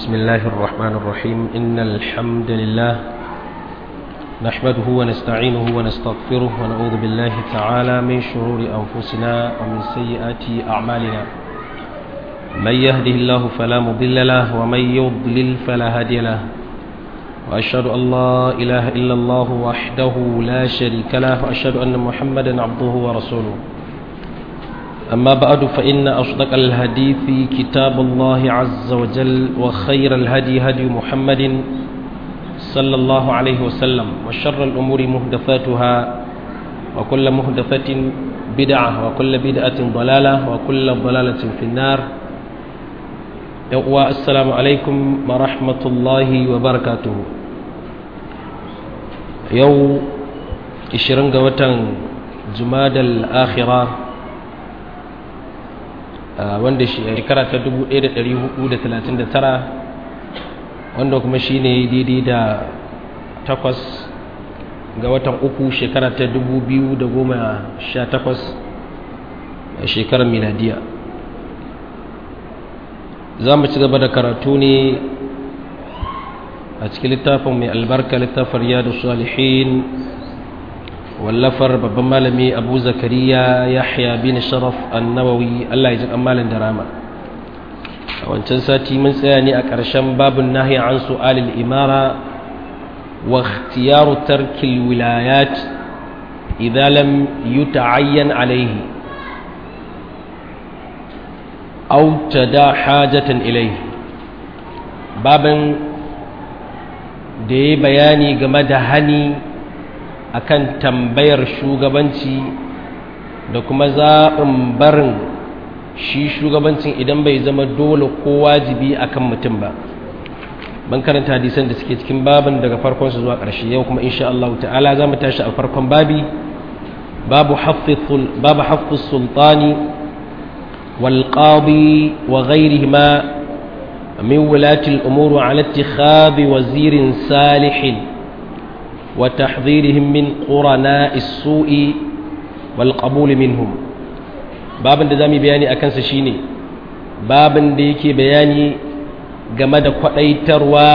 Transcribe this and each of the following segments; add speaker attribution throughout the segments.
Speaker 1: بسم الله الرحمن الرحيم إن الحمد لله نحمده ونستعينه ونستغفره ونعوذ بالله تعالى من شرور أنفسنا ومن سيئات أعمالنا من يهده الله فلا مضل له ومن يضلل فلا هادي له وأشهد أن لا إله إلا الله وحده لا شريك له وأشهد أن محمدا عبده ورسوله أما بعد فإن أصدق الحديث كتاب الله عز وجل وخير الهدي هدي محمد صلى الله عليه وسلم وشر الأمور مهدفاتها وكل مهدفة بدعة وكل بدعة ضلالة وكل ضلالة في النار السلام عليكم ورحمة الله وبركاته يو إشرنغ وتن جماد الآخرة wanda shekara ta 1439 wanda kuma shi ne daidai da takwas ga watan uku shekara ta 2018 a shekarar miladiya za mu ci gaba da karatu ne a cikin littafin mai albarka littafin riyadu salihin wallafar babban malami abu zakariya yahya bin sharaf annawawi allah ya ji malin da rama a wancan sati mun tsaya ne a ƙarshen babin nahi an su'alil imara wa ikhtiyaru tarkil wilayat idza lam yuta'ayyan alayhi aw tada hajatan ilayhi babin da ya bayani game da hani akan tambayar shugabanci da kuma zaɓin barin shi shugabancin idan bai zama dole ko wajibi akan mutum ba ban karanta hadisan da suke cikin babin daga farkon su zuwa ƙarshe yau kuma insha Allah ta'ala za mu tashi a farkon babi babu hafiz sultani wal qadi wa ghairihima min wulati al-umur ala ittikhadhi wazirin salihin وتحذيرهم من قرناء السوء والقبول منهم babin da zamu bayani akan sa shine babin da yake bayani game da kwadaitarwa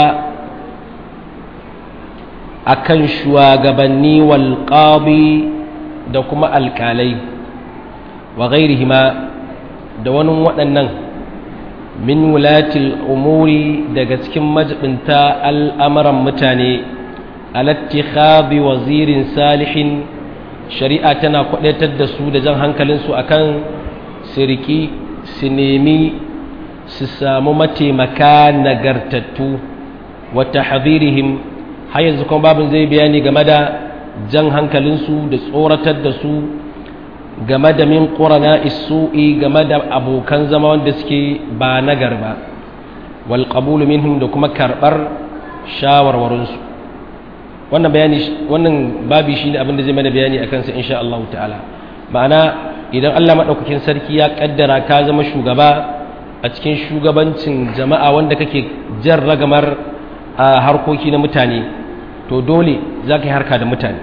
Speaker 1: akan shugabanni wal qadi da kuma alkalai wa ghairihima da wani waɗannan min wulatil umuri daga cikin majibinta al'amuran mutane alattikhabi wazirin salihin shari'a tana kwadatar da su da jan hankalinsu akan siriki su nemi su samu mataimaka nagartattu wata hadirihim har yanzu kuma babin zai bayani game da jan hankalinsu da tsoratar da su game da min ƙorana isu'i game da abokan zama wanda suke ba nagar ba wal minhum da kuma karɓar shawarwarinsu wannan bayani wannan babi shine abin da zai mana bayani akan sa insha Allah ta'ala ma'ana idan Allah madaukakin sarki ya kaddara ka zama shugaba a cikin shugabancin jama'a wanda kake jan ragamar a harkoki na mutane to dole za ka yi harka da mutane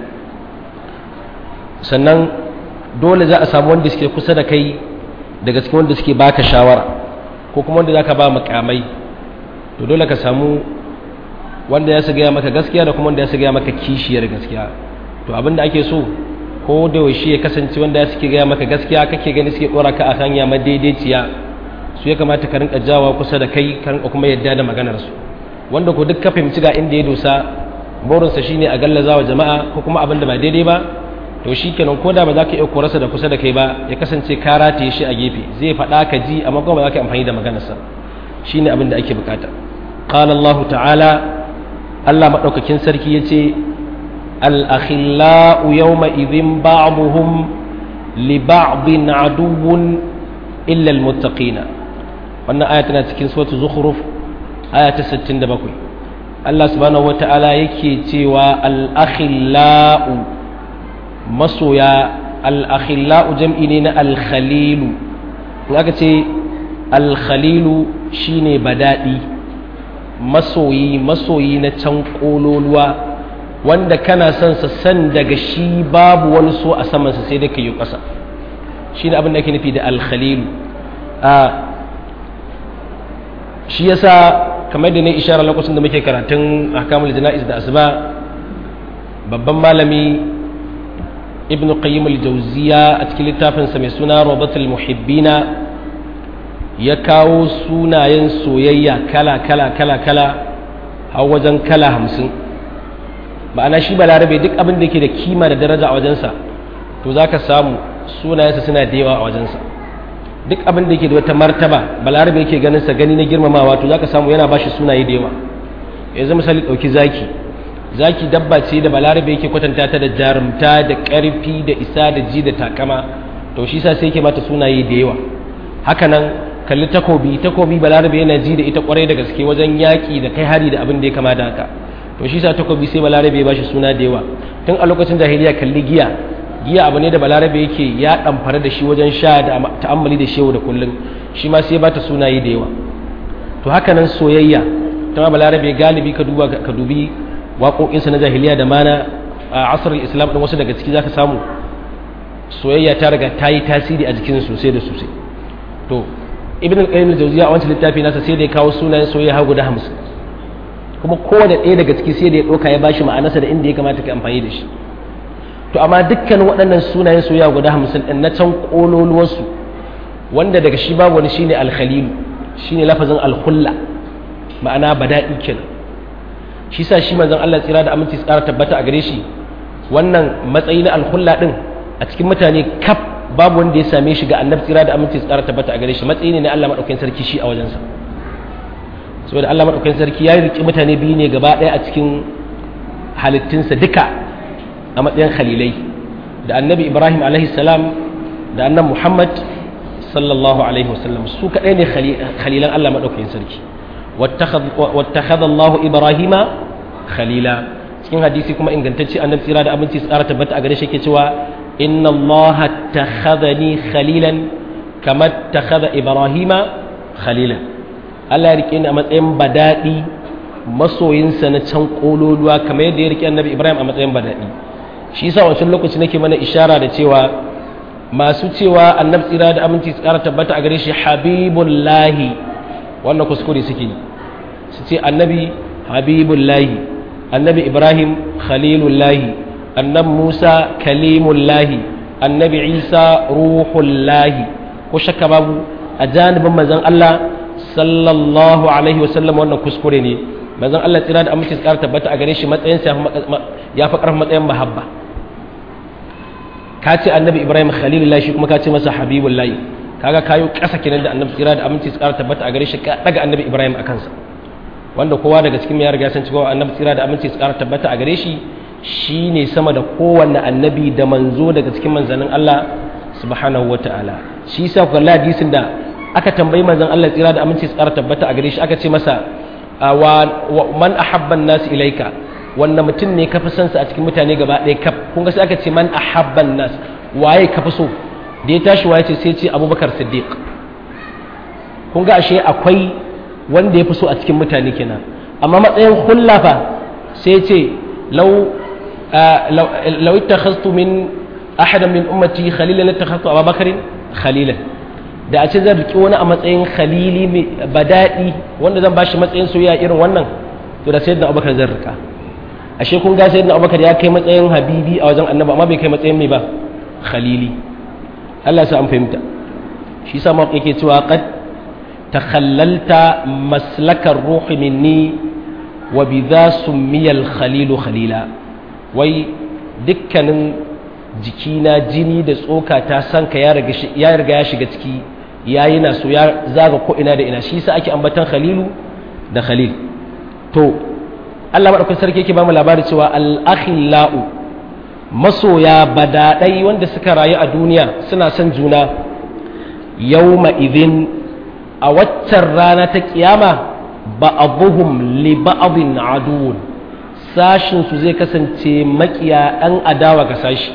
Speaker 1: sannan dole za a samu wanda suke kusa da kai daga cikin wanda suke baka shawara ko kuma wanda za ka ba makamai to dole ka samu wanda ya gaya maka gaskiya da kuma wanda ya gaya maka kishiyar gaskiya to abinda ake so ko da yaushe ya kasance wanda ya suke gaya maka gaskiya kake gani suke dora ka a hanya madaidaiciya su ya kamata ka rinka jawa kusa da kai ka rinka kuma yadda da maganar su wanda ko duk ka fahimci ga inda ya dosa burinsa shine a gallaza wa jama'a ko kuma abin da ba daidai ba to shikenan ko da ba za ka iya korarsa da kusa da kai ba ya kasance ka rataye shi a gefe zai faɗa ka ji amma kuma ba za ka amfani da maganarsa shine abin da ake bukata قال الله تعالى Allah maɗaukakin sarki ya ce al'akhila'u yau ma'izin ba'abuhum li ba'abin aduwun illal mutaƙina wannan aya tana cikin suwatu zukhruf aya ta 67 Allah subhanahu wa ta'ala yake cewa al'akhila'u masoya al'akhila'u jam'i ne na alkhalilu in aka ce alkhalilu shine badaɗi masoyi masoyi na can kololuwa wanda kana son sa san daga shi babu wani so a samansa sai da ka yi ƙasa shi ne abin da ake nufi da alkhalilu a shi yasa kamar da ne ishara lokacin da muke karatun ahkamul jana'iz da asuba babban malami ibn qayyim al-jawziya a cikin littafinsa mai suna rabatul muhibbina ya kawo sunayen soyayya kala kala kala kala har wajen kala hamsin ma'ana shi balarabe duk abin da ke da kima da daraja a wajensa to za ka samu sunayensa suna da yawa a wajensa duk abin da ke da wata martaba balarabe yake ganin sa gani na girmamawa to za ka samu yana ba shi sunaye da yawa yanzu misali ɗauki zaki zaki dabba ce da balarabe yake kwatanta ta da jarumta da ƙarfi da isa da ji da takama to shi sa sai yake mata sunaye da yawa hakanan kalli takobi takobi balarabe yana ji da ita kwarai da gaske wajen yaƙi da kai hari da abin da ya kama da haka to shi sa takobi sai balarabe ba shi suna da yawa tun a lokacin jahiliya kalli giya giya abu ne da balarabe yake ya ɗamfara da shi wajen sha da ta'ammali da shehu da kullum shi ma sai ba ta sunaye da yawa to hakanan soyayya ta ma balarabe galibi ka duba ka dubi waƙoƙinsa na jahiliya da mana a asirin islam ɗin wasu daga ciki za ka samu soyayya ta riga ta yi tasiri a jikin sosai da sosai to ibn al-qayyim al-jawziya a wancan littafi nasa sai da ya kawo sunayen soyayya har guda hamsin kuma kowane ɗaya daga ciki sai da ya ɗauka ya bashi ma'anarsa da inda ya kamata ka amfani da shi to amma dukkan waɗannan sunayen soyayya guda hamsin ɗin na can ƙololuwarsu wanda daga shi babu wani shine al-khalilu shine lafazin al-khulla ma'ana bada'i kenan shi sa shi manzon Allah tsira da aminci tsara tabbata a gare shi wannan matsayi na alhulla din a cikin mutane kaf babu wanda ya same shi ga annabi tsira da aminci tsara tabbata a gare shi matsayi ne na Allah madaukakin sarki shi a wajensa saboda Allah madaukakin sarki ya riki mutane biyu ne gaba ɗaya a cikin halittunsa duka a matsayin khalilai da annabi Ibrahim alaihi salam da annabi Muhammad sallallahu alaihi wasallam su kaɗai ne khalilan Allah madaukakin sarki واتخذ الله إبراهيم خليلا cikin hadisi kuma ingantacce annabi tsira da abinci tsara tabbata a gare shi ke cewa inna allaha takhadhani khalilan kama takhadha ibrahima khalilan Allah ya rike ni a matsayin badadi masoyinsa na can kololuwa kamar yadda ya rike annabi ibrahim a matsayin badadi shi yasa wancan lokaci nake mana ishara da cewa masu cewa annabi tsira da aminci tsara tabbata a gare shi habibullahi wannan kuskure suke su ce annabi habibullahi annabi ibrahim khalilullahi annabi musa kalimullahi annabi isa ruhullahi ko shakka babu a janibin manzon allah sallallahu alaihi wasallam wannan kuskure ne manzon allah tsira da amince tsara tabbata a gare shi matsayin ya fi karfin matsayin mahabba ka ce annabi ibrahim khalilullahi shi kuma ka ce masa habibullahi kaga kayo ƙasa kenan da annabi tsira da aminci tsara tabbata a gare shi ka daga annabi ibrahim a kansa wanda kowa daga cikin ya riga san cewa annabi tsira da aminci tsara tabbata a gare shi shine sama da kowanne annabi da manzo daga cikin manzannin Allah subhanahu wataala shi yasa ku kalla hadisin da aka tambayi manzon Allah tsira da aminci tsara tabbata a gare shi aka ce masa wa man ahabba an-nas ilaika wanda mutum ne ka fi son sa a cikin mutane gaba ɗaya kaf kun ga sai aka ce man ahabba an-nas waye ka fi so da ya tashi waye ce sai ce abubakar siddiq kun ga ashe akwai wanda ya fi so a cikin mutane kenan amma matsayin hullafa sai ce lau lau ittakhadtu min ahadan min ummati khalilan ittakhadtu abubakar khalilan da a ce zan riki wani a matsayin khalili mai badadi wanda zan bashi matsayin soyayya irin wannan to da sayyidina abubakar zan rika ashe kun ga sayyidina abubakar ya kai matsayin habibi a wajen annabi amma bai kai matsayin mai ba khalili Allah ya sa an fahimta shi sa mawaki yake cewa qad takhallalta maslakar ruhi minni wa bidha summiya al-khalil khalila wai dukkanin jikina jini da tsoka ta sanka ya riga ya riga ya shiga ciki yayi na so ya zaga ko ina da ina shi sa ake ambatan khalilu da khalil to Allah madaukakin sarki yake ba mu labari cewa al-akhillau masoya badaɗai wanda suka rayu a duniya suna son juna yawma idin a waccan rana ta kiyama ba'abuhum li ba'abin aduwwun sashin su zai kasance makiya ɗan adawa ga sashi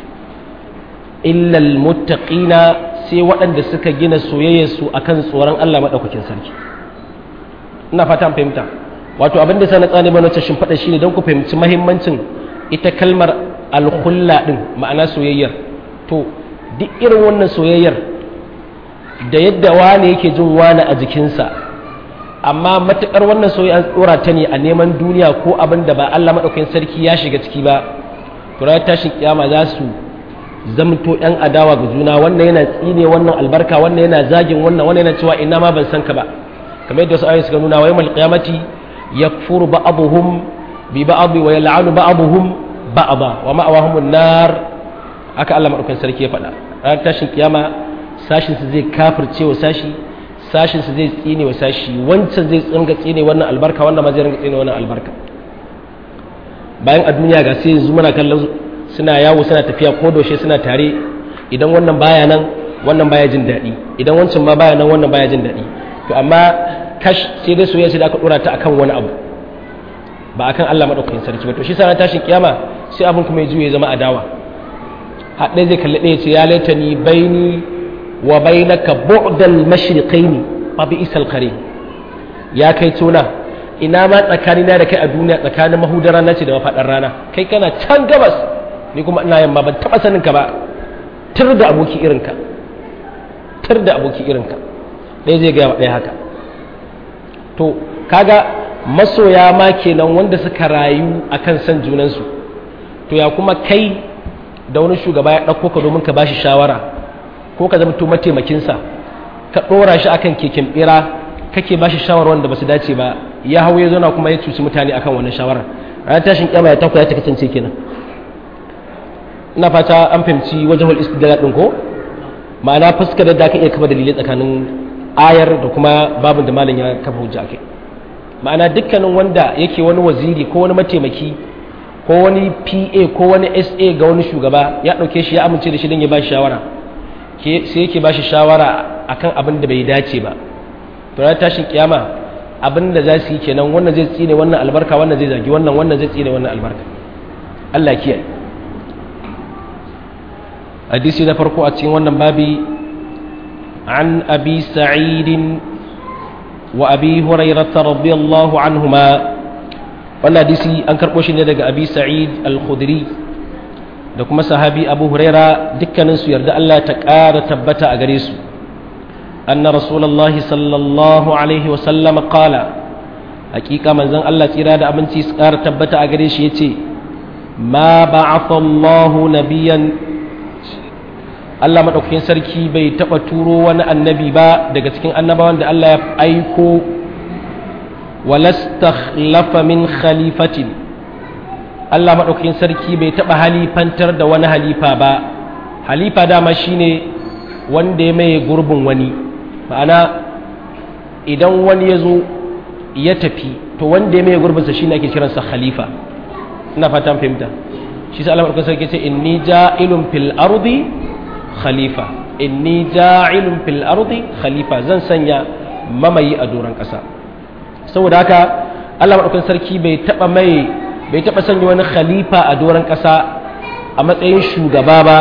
Speaker 1: illal muttaqina sai waɗanda suka gina soyayyarsu akan tsoron Allah maɗaukakin sarki ina fata fahimta wato abin da sa na tsane mana wacce shimfiɗa shine don ku fahimci mahimmancin ita kalmar alhulla ɗin ma'ana soyayyar to duk irin wannan soyayyar da yadda wane yake jin wane a jikinsa amma matukar wannan soyayya an tsora ta ne a neman duniya ko abin da ba Allah madaukakin sarki ya shiga ciki ba to ranar tashin kiyama za su zamto yan adawa ga juna wannan yana tsine wannan albarka wannan yana zagin wannan wannan yana cewa ina ma ban san ka ba kamar yadda wasu ayoyi suka nuna wa yawmal qiyamati yakfuru ba'dhum bi ba'd wa yal'anu ba'dhum ba'da wa ma'awahum an-nar aka Allah madaukakin sarki ya faɗa ranar tashin kiyama sashin su zai kafirce wa sashi sashin su zai tsine wa sashi wancan zai tsinga tsine wannan albarka wannan ma zai ringa tsine wannan albarka bayan a duniya ga sai yanzu muna kallon suna yawo suna tafiya ko doshe suna tare idan wannan baya nan wannan baya jin daɗi idan wancan ma baya nan wannan baya jin daɗi to amma kash sai dai soyayya sai da aka dora ta akan wani abu ba akan Allah madaukakin sarki ba to shi sa tashin kiyama sai abin kuma ya juye zama adawa haɗe zai kalli ɗaya ce ya laita ni baini wa bainaka bu'dal mashriqaini fa bi isal qarin ya kai tona ina ma tsakanina da kai a duniya tsakanin mahudar rana ce da mafaɗar rana kai kana can gabas ni kuma ina yamma ban taɓa sanin ka ba tur da aboki irinka tur da aboki irinka ɗaya zai gaya wa ɗaya haka to kaga masoya ma kenan wanda suka rayu akan san junansu to ya kuma kai da wani shugaba ya ɗauko ka domin ka bashi shawara ko ka zama mataimakinsa ka ɗora shi akan keken ɓera kake bashi shawara wanda ba su dace ba ya hau ya zauna kuma ya cuci mutane akan wannan shawara ranar tashin kyama ya takwaya ta kasance kenan ina fata an fahimci wajahul istidlal din ko ma'ana fuskar da aka iya kafa dalilai tsakanin ayar da kuma babin da malam ya kafa hujja kai ma'ana dukkanin wanda yake wani waziri ko wani mataimaki ko wani PA ko wani SA ga wani shugaba ya dauke shi ya amince da shi don ya ba shi shawara sai yake ba shi shawara akan abin da bai dace ba to ranar tashin kiyama abin da za su yi kenan wannan zai tsine wannan albarka wannan zai zagi wannan wannan zai tsine wannan albarka Allah kiyaye hadisi na farko a cikin wannan babi an abi sa'idin wa abi hurairah radiyallahu anhuma wannan hadisi an karbo shi ne daga abi sa'id al-khudri da kuma sahabi abu huraira dukkanin su yarda Allah ta ƙara tabbata a gare su أن رسول الله صلى الله عليه وسلم قال حقيقة من زن الله تيراد أمنتي سكار تبت أغريش يتي ما بعث الله نبيا Allah maɗaukakin sarki bai taɓa turo wani annabi ba daga cikin annabawan da Allah ya aiko walastakhlafa min khalifatin Allah maɗaukakin sarki bai taɓa halifantar da wani halifa ba halifa dama shine wanda ya maye gurbin wani ma'ana idan wani ya zo ya tafi to wanda ya mai gurbinsa shi ne ake kiransa khalifa ina fatan fahimta shi sa alamar kasar ke ce inni ja'ilun fil ardi khalifa inni ja'ilun fil ardi khalifa zan sanya mamayi a doron ƙasa saboda haka Allah madaukakin sarki bai taba mai bai taba sanya wani khalifa a doron ƙasa a matsayin shugaba ba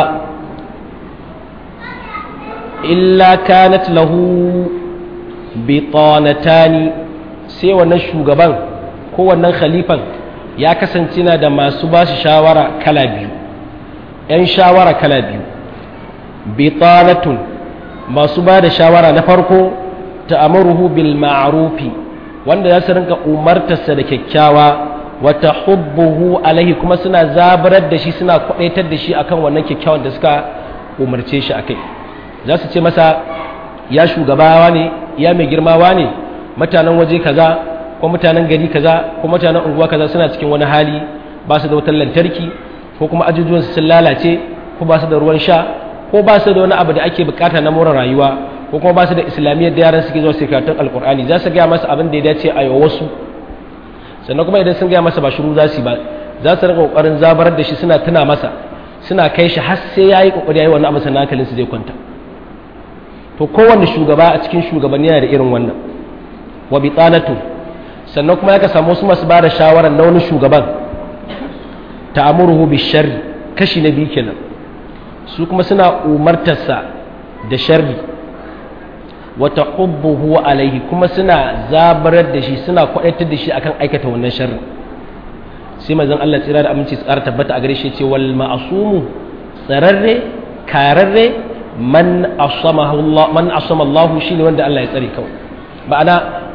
Speaker 1: illa kanat lahu bitanatani sai wannan shugaban ko wannan khalifan ya kasance na da masu ba shi shawara kala biyu ‘yan shawara kala biyu bitanatun masu ba da shawara na farko ta amuruhu bil ma'arufi wanda za su rinka umartarsa da kyakkyawa wata hubbuhu alaihi kuma suna zabarar da shi suna kwadaitar da shi akan wannan kyakkyawan da suka umarce shi akai za su ce masa ya shugabawa ne ya mai girmawa ne mutanen waje kaza ko mutanen gari kaza ko mutanen unguwa kaza suna cikin wani hali ba su da wutar lantarki ko kuma ajujuwan sun lalace ko ba su da ruwan sha ko ba su da wani abu da ake bukata na more rayuwa ko kuma ba su da islamiyyar da yaran suke zuwa su karatun alkur'ani za su gaya masa abin da ya dace a yau wasu sannan kuma idan sun gaya masa ba shiru za su ba za su rika kokarin zabarar da shi suna tuna masa suna kai shi har sai yayi kokari yayi wannan abu sannan hankalin su zai kwanta to kowanne shugaba a cikin shugabanni yana da irin wannan wa bitanatu sannan kuma ya ka samu wasu masu ba da shawarar na wani shugaban ta'amuruhu bi sharri kashi na biyu kenan su kuma suna umartarsa da sharri wa tahubbuhu alaihi kuma suna zabarar da shi suna kwadaitar da shi akan aikata wannan sharri sai manzon Allah tsira da aminci tsara tabbata a gare shi ce wal ma'sumu tsararre kararre man asamahu Allah man asama Allah shine wanda Allah ya tsare kawai ma'ana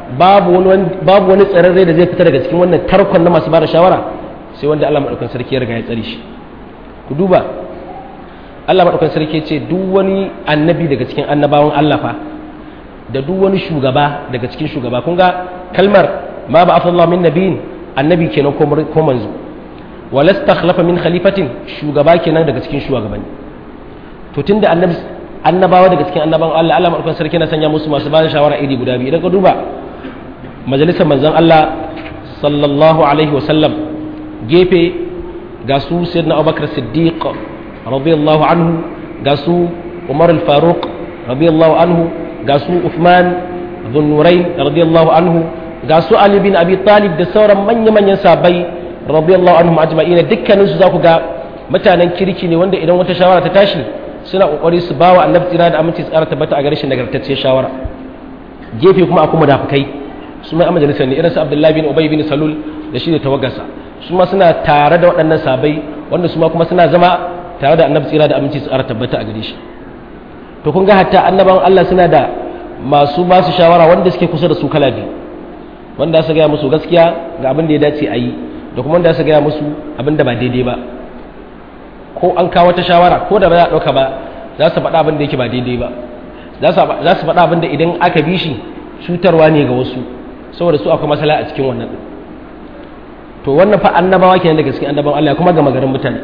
Speaker 1: babu wani babu wani tsararre da zai fita daga cikin wannan tarkon na masu bada shawara sai wanda Allah madaukakin sarki ya riga ya tsare shi ku duba Allah madaukakin sarki ce duk wani annabi daga cikin annabawan Allah fa da duk wani shugaba daga cikin shugaba kun ga kalmar ma ba afallahu min nabiyin annabi kenan ko manzo walastakhlafa min khalifatin shugaba kenan daga cikin shugabanni to tunda annabi annabawa daga cikin annaban Allah Allah madaukakin sarki na sanya musu masu bada shawara iri guda biyu idan ka duba majalisar manzon Allah sallallahu alaihi wasallam gefe ga su sayyidina Abubakar Siddiq radiyallahu anhu ga su Umar al-Faruq radiyallahu anhu ga su Uthman Dhunnurain radiyallahu anhu ga su Ali bin Abi Talib da sauran manya-manyan sabai radiyallahu anhum ajma'ina dukkanin su za ku ga mutanen kirki ne wanda idan wata shawara ta tashi suna kokari su bawa annabi tsira da aminci tsara tabbata a gare shi nagartacciyar shawara gefe kuma akwai munafikai su mai majalisar ne irin su Abdullahi bin Ubay bin Salul da shi da tawagarsa su ma suna tare da waɗannan sabai wanda su ma kuma suna zama tare da annabi tsira da aminci tsara tabbata a gare shi to kun ga hatta annabawan Allah suna da masu ba su shawara wanda suke kusa da su kala biyu wanda su gaya musu gaskiya ga abin da ya dace a yi da kuma wanda su gaya musu abin da ba daidai ba ko an kawo ta shawara ko da ba za a ɗauka ba za su faɗa abin da yake ba daidai ba za su faɗa abin da idan aka bi shi cutarwa ne ga wasu saboda su akwai masala a cikin wannan to wannan fa annabawa kenan daga cikin annabawan Allah kuma ga magarin mutane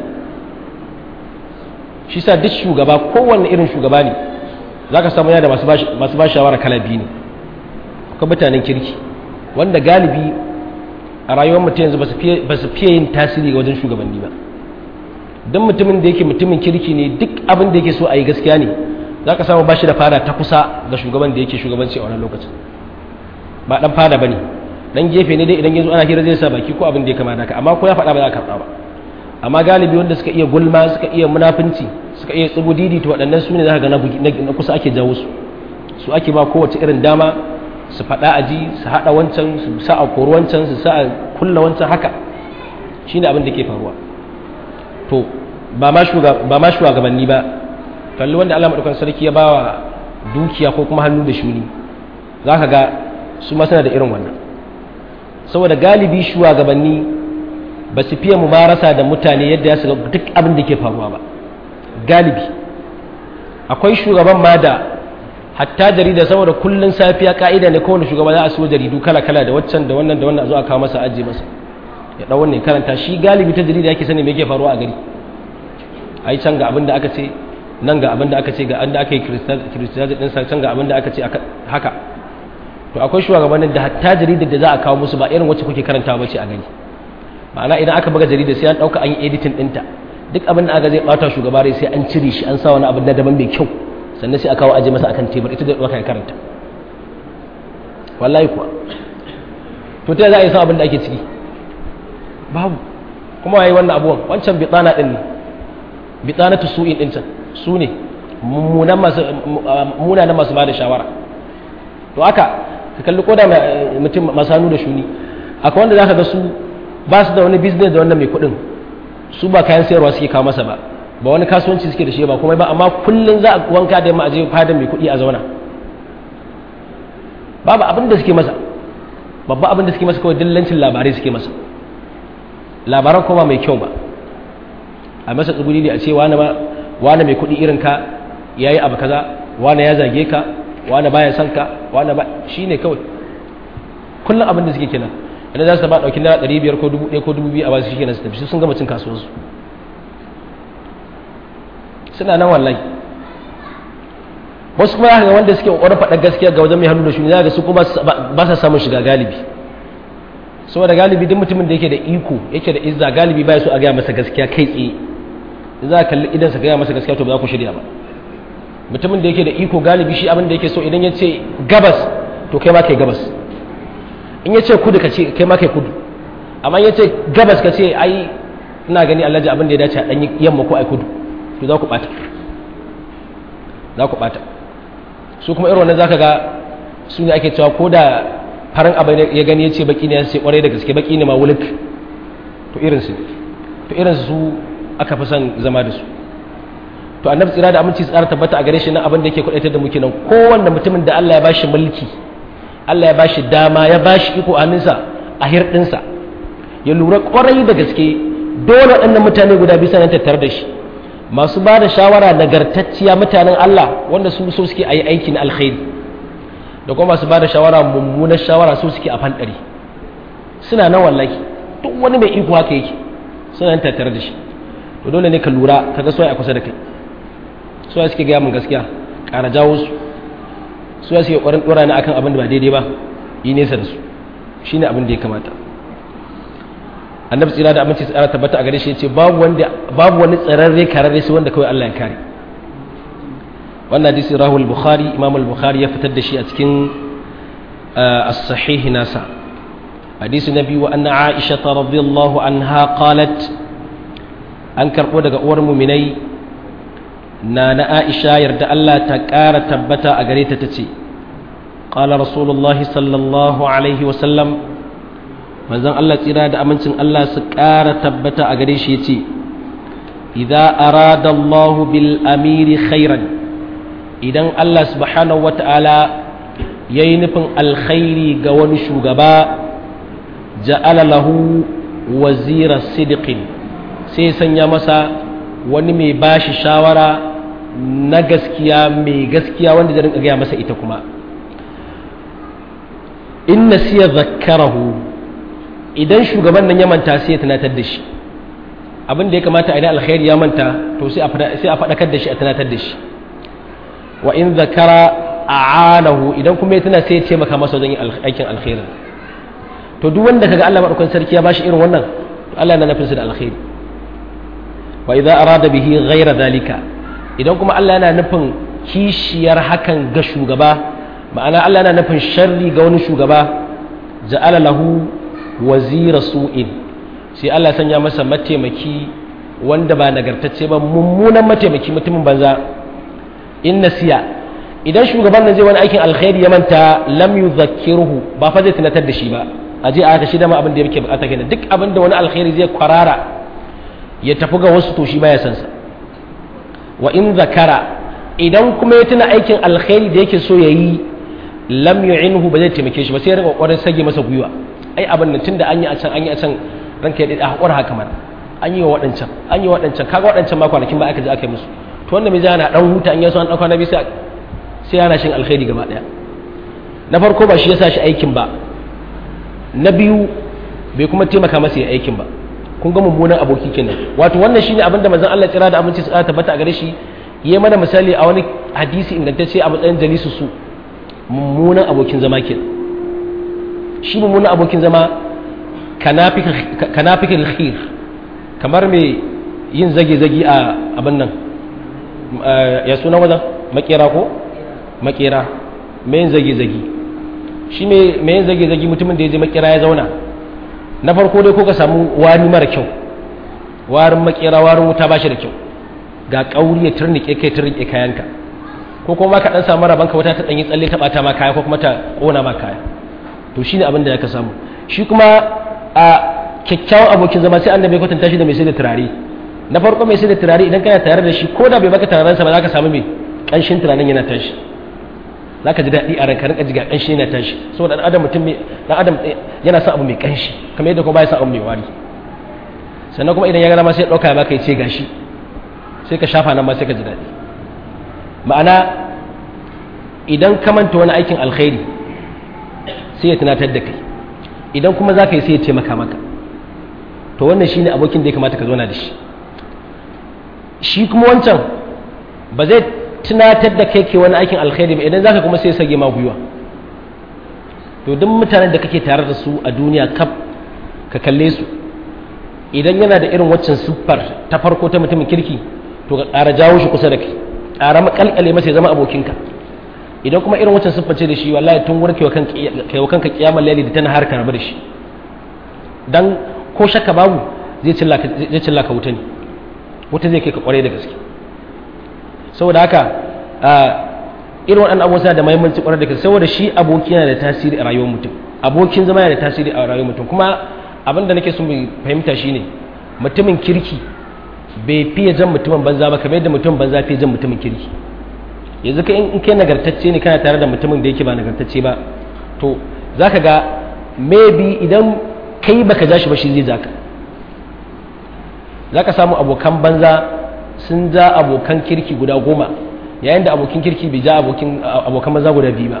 Speaker 1: shi sa duk shugaba kowanne irin shugaba ne za ka samu yana da masu ba shawara kala biyu ne akwai mutanen kirki wanda galibi a rayuwar mutum yanzu ba su fiye yin tasiri wajen shugabanni ba don mutumin da yake mutumin kirki ne duk abin da yake so a yi gaskiya ne za ka samu ba shi da fada ta kusa ga shugaban da yake shugabanci a wannan lokacin ba dan fada ba ne dan gefe ne dai idan yanzu ana hira zai sa baki ko abin da ya kamata ka amma ko ya faɗa ba za ka karɓa ba amma galibi wanda suka iya gulma suka iya munafunci suka iya tsubu didi to waɗannan su ne za ka ga na kusa ake jawo su su ake ba kowace irin dama su faɗa a ji su haɗa wancan su sa a kori wancan su sa a kulla wancan haka shi ne abin da ke faruwa to ba ma shugabanni ba kalli wanda Allah maɗaukan sarki ya ba wa dukiya ko kuma hannu da shuni za ka ga su ma suna da irin wannan saboda galibi shugabanni ba su fiye mumarasa da mutane yadda ya shiga duk abin da ke faruwa ba galibi akwai shugaban ma da hatta jarida saboda kullun safiya ka'ida ne kowane shugaba za a so jaridu kala kala da waccan da wannan da wannan a zo a kawo masa ajiye masa ya dau wannan karanta shi galibi ta jarida yake sani me yake faruwa a gari ai can ga abin da aka ce nan ga abin da aka ce ga an da aka yi kiristiyaji din sa can ga abin da aka ce haka to akwai shugabannin da hatta jaridar da za a kawo musu ba irin wacce kuke karantawa bace a gari ma'ana idan aka buga jarida sai an dauka an yi editing dinta duk abin da aka zai bata shugaba rai sai an cire shi an sa wani abin da daban mai kyau sannan sai a kawo aje masa akan tebur ita da ɗauka ya karanta wallahi kuwa to ta za a yi san abin da ake ciki babu kuma waye wannan abuwan wancan bitsana ɗin ne bitsana tu su'in ɗin can su ne munanan masu ba da shawara to haka ka kalli koda mutum masu hannu da shuni akwai wanda za ka ga su ba su da wani business da wannan mai kuɗin su ba kayan sayarwa suke kawo masa ba ba wani kasuwanci suke da shi ba kuma ba amma kullum za a wanka da yamma a je fadin mai kuɗi a zauna babu abin da suke masa babba abin da suke masa kawai dillancin labarai suke masa labaran kuma mai kyau ba a masa tsibiri ne a ce wani mai kuɗi irin ka ya yi abu kaza wani ya zage ka wani baya son ka wani ba shi ne kawai kullum abin da suke kenan idan za su ba ɗauki naira ɗari biyar ko dubu ɗaya ko dubu biyu a ba su shi kenan su tafi sun gama cin kasuwarsu suna nan wallahi wasu kuma ga wanda suke ƙoƙarin faɗa gaskiya ga wajen mai hannu da shuni za ga su kuma ba sa samun shiga galibi saboda galibi duk mutumin da yake da iko yake da izza galibi ba so a gaya masa gaskiya kai tsaye za ka kalli idan sa gaya masa gaskiya to ba za ku shirya ba mutumin da yake da iko galibi shi abin da yake so idan ya ce gabas to kai ma kai gabas in ya ce kudu ka ce kai ma kai kudu amma ya ce gabas ka ce ai ina gani alhaji abin da ya dace a ɗan yamma ko ai kudu to za ku ɓata za ku ɓata su kuma irin wannan za ka ga su ne ake cewa ko da farin abin ya gani ya ce baki ne ya ce kwarai da gaske baki ne ma wulik to irinsu to irinsu su aka fi son zama da su to annabi tsira da aminci tsara tabbata a gare shi na abin da yake kwadaitar da muke nan kowanne mutumin da Allah ya bashi mulki Allah ya bashi dama ya bashi iko hannunsa a hirɗinsa ya lura kwarai da gaske dole waɗannan mutane guda bisa nan tattare da shi masu ba da shawara nagartacciya mutanen Allah wanda su so suke a yi aikin alkhairi da kuma masu ba da shawara mummunar shawara so suke a fanɗari suna nan wallahi duk wani mai iko haka yake suna nan tattare da shi to dole ne ka lura ka ga soya a kusa da kai soya suke gaya min gaskiya ƙara jawo su soya suke ƙwarin ɗora ni akan abin da ba daidai ba yi nesa da su shine abin da ya kamata annabi tsira da aminci tsara tabbata a gare shi yace babu wanda babu wani tsararre kararre sai wanda kawai Allah ya kare wannan hadisi rahu al-bukhari imam al-bukhari ya fitar da shi a cikin as-sahih nasa hadisi nabi wa anna aisha radhiyallahu anha qalat an karbo daga uwar mu'minai na na aisha yarda Allah ta kara tabbata a gare ta tace qala rasulullahi sallallahu alaihi wa sallam manzon Allah tsira da amincin Allah su ƙara tabbata a gare shi ya ce idza arada Allah bil amiri khairan idan Allah subhanahu wata'ala ya yi nufin alkhairi ga wani shugaba ja'ala lahu wazira sidiqin sai sanya masa wani mai bashi shawara na gaskiya mai gaskiya wanda zai rinka gaya masa ita kuma in nasiya zakkarahu idan shugaban nan ya manta sai ya tunatar da shi abin da ya kamata a idan alkhairi ya manta to sai a faɗakar da shi a tunatar da shi wa in zakara a'anahu idan kuma ya tuna sai ya taimaka masa wajen aikin alkhairin to duk wanda kaga Allah madaukakin sarki ya bashi irin wannan to Allah yana nufin da alkhairi wa idza arada bihi ghayra zalika idan kuma Allah yana nufin kishiyar hakan ga shugaba ma'ana Allah yana nufin sharri ga wani shugaba ja'ala lahu wazira su'in sai Allah sanya masa mataimaki wanda ba nagartacce ba mummunan mataimaki mutumin banza in nasiya idan shugaban nan zai wani aikin alkhairi ya manta lam yuzakkiruhu ba fa zai tunatar da shi ba a je a shi da ma abin da yake bukata kenan duk abin da wani alkhairi zai kwarara ya tafi ga wasu to shi baya san sa wa in zakara idan kuma ya tuna aikin alkhairi da yake so yayi lam yu'inhu ba zai taimake shi ba sai ya rika kokarin sage masa gwiwa ai abin nan tunda an yi a can an yi a can ranka ya dade a hakura haka mana an yi wa waɗancan an yi wa waɗancan kaga waɗancan ma kwanakin ba aka je aka yi musu to wanda mai zai ana dan huta an yaso an dauka na bi sai sai yana shin alkhairi gaba daya na farko ba shi ya sa shi aikin ba na biyu bai kuma taimaka masa ya aikin ba kun ga mummunan aboki kenan wato wannan shine abinda manzon Allah tsira da aminci su tabbata a gare shi yayi mana misali a wani hadisi ingantacce a matsayin jalisu su mummunan abokin zama kenan shi mummunan abokin zama kanafikin khir kamar mai yin zage-zage a abin nan ya suna wajen makera ko makera mai yin zage-zage shi mai yin zage-zage mutumin da ya je makera ya zauna na farko dai ko ka samu wani mara kyau warin makera warin wuta ba shi da kyau ga kauri ya turnike kai turnike kayanka ko kuma ka dan samu rabanka wata ta danyi tsalle ta bata ma kaya ko kuma ta kona ma kaya to shine abin da ka samu shi kuma a kyakkyawan abokin zama sai annabi kwatanta shi da mai sai da turare na farko mai sai da turare idan kana tare da shi ko da bai baka turaren sa ba za ka samu mai kanshin turaren yana tashi za ka ji daɗi a ranka rinka ji ga kanshi yana tashi saboda dan adam mutum dan adam yana son abu mai kanshi kamar yadda kuma baya son abu mai wari sannan kuma idan ya gana ma sai ya ɗauka ya baka ya ce gashi sai ka shafa nan ma sai ka ji daɗi ma'ana idan ka manta wani aikin alkhairi sai ya tunatar da kai idan kuma za ka yi sai ya taimaka maka to wannan shine abokin da ya kamata ka zauna da shi shi kuma wancan ba zai tunatar da kai ke wani aikin alkhairi ba idan za ka kuma sai ya sage ma gwiwa to duk mutanen da kake tare da su a duniya kaf ka kalle su idan yana da irin waccan siffar ta farko ta mutumin kirki to ka ƙara jawo shi kusa da kai ƙara makalkale masa ya zama abokinka idan kuma irin waccan siffar ce da shi wallahi tun wurin kai wa kanka kiyamar laili da tana har ka rabu da shi dan ko shakka babu zai cilla ka wuta ne wuta zai kai ka kware da gaske saboda haka irin waɗannan abubuwa suna da mahimmanci kwarai da gaske saboda shi aboki yana da tasiri a rayuwar mutum abokin zama yana da tasiri a rayuwar mutum kuma abin da nake so mu fahimta shine mutumin kirki bai fiye jan mutumin banza ba kamar yadda mutum banza fiye jan mutumin kirki yanzu ka in kai nagartacce ne kana tare da mutumin da yake ba nagartacce ba to za ka ga maybe idan kai baka ja shi ba shi zai ja ka za ka samu abokan banza sun ja abokan kirki guda goma yayin da abokin kirki bai ja abokan banza guda biyu ba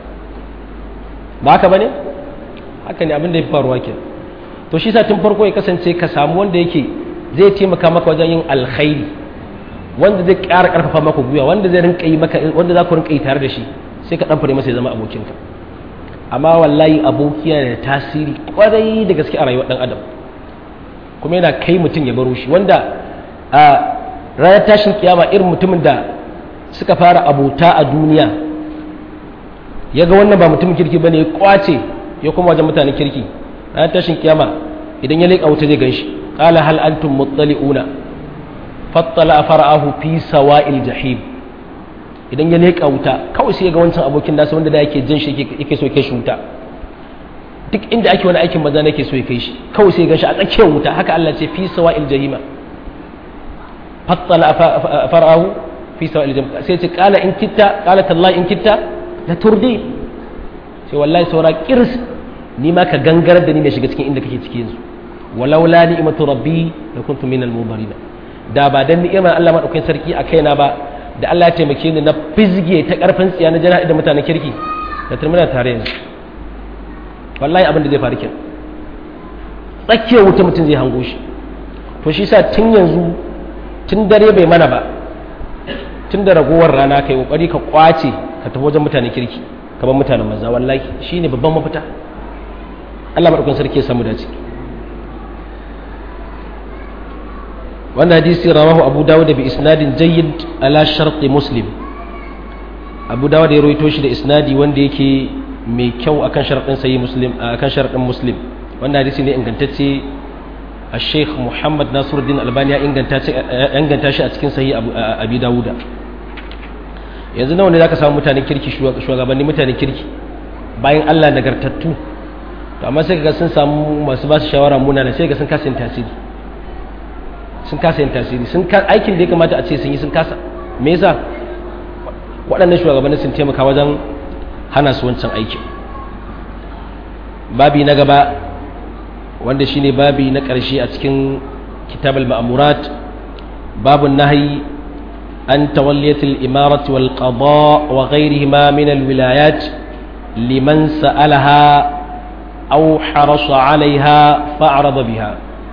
Speaker 1: ba haka ba ne haka ne abin da ya fi faruwa ke to shi sa tun farko ya kasance ka samu wanda yake zai taimaka maka wajen yin alkhairi wanda zai ƙara ƙarfafa maka gwiwa wanda zai rinka yi maka wanda za ku rinka yi tare da shi sai ka ɗan fure masa ya zama abokinka amma wallahi abokiya da tasiri kwarai da gaske a rayuwar ɗan adam kuma yana kai mutum ya baro shi wanda a ranar tashin kiyama irin mutumin da suka fara abota a duniya ya ga wannan ba mutumin kirki bane ya kwace ya kuma wajen mutanen kirki ranar tashin kiyama idan ya leƙa wuta zai gan shi qala hal antum muttali'una fattala fara'ahu fi sawa'il jahim idan ya leƙa wuta kawai sai ga wancan abokin nasa wanda da yake jin shi yake so kai shi wuta duk inda ake wani aikin maza nake so ya kai shi kawai sai ga shi a tsakiyar wuta haka Allah ce fi sawa'il jahima fattala fara'ahu fi sawa'il jahim sai ce qala in kitta qala tallahi in kitta la turdi sai wallahi saura kirs ni ma ka gangarar da ni ne shiga cikin inda kake ciki yanzu walaula ni'matu rabbi la kuntu minal mubarin da ba dan ni'imar Allah madaukakin sarki a kaina ba da Allah ya taimake ni na fizge ta karfin tsiya na jana'i da mutanen kirki da turmina tare yanzu wallahi abin da zai faru kenan tsakiyar wuta mutum zai hango shi to shi sa tun yanzu tun dare bai mana ba tun da ragowar rana kai kokari ka kwace ka tafi wajen mutanen kirki ka bar mutanen maza wallahi shine babban mafita Allah madaukakin sarki ya samu dace wannan hadisi rawahu abu dawud bi isnadin jayyid ala sharti muslim abu dawud ya rawaito shi da isnadi wanda yake mai kyau akan sharadin sahih muslim akan sharadin muslim wannan hadisi ne ingantacce الشيخ محمد ناصر الدين الباني inganta shi a cikin sahih abi dawuda yanzu nawa ne zaka samu mutanen kirki shugabanni mutanen kirki bayan Allah nagartattu to amma sai ga sun samu masu ba su shawara munana sai ga sun kasa yin tasiri sun kasa yin tasiri sun aikin da ya kamata a ce sun yi sun kasa me yasa waɗannan shugabanni sun taimaka wajen hana su wancan aikin babi na gaba wanda shine babi na ƙarshe a cikin kitab al-ma'murat babun nahyi an tawalliyat al-imarat wal qada wa ghayrihima min al-wilayat liman sa'alaha aw harasa 'alayha fa'rada biha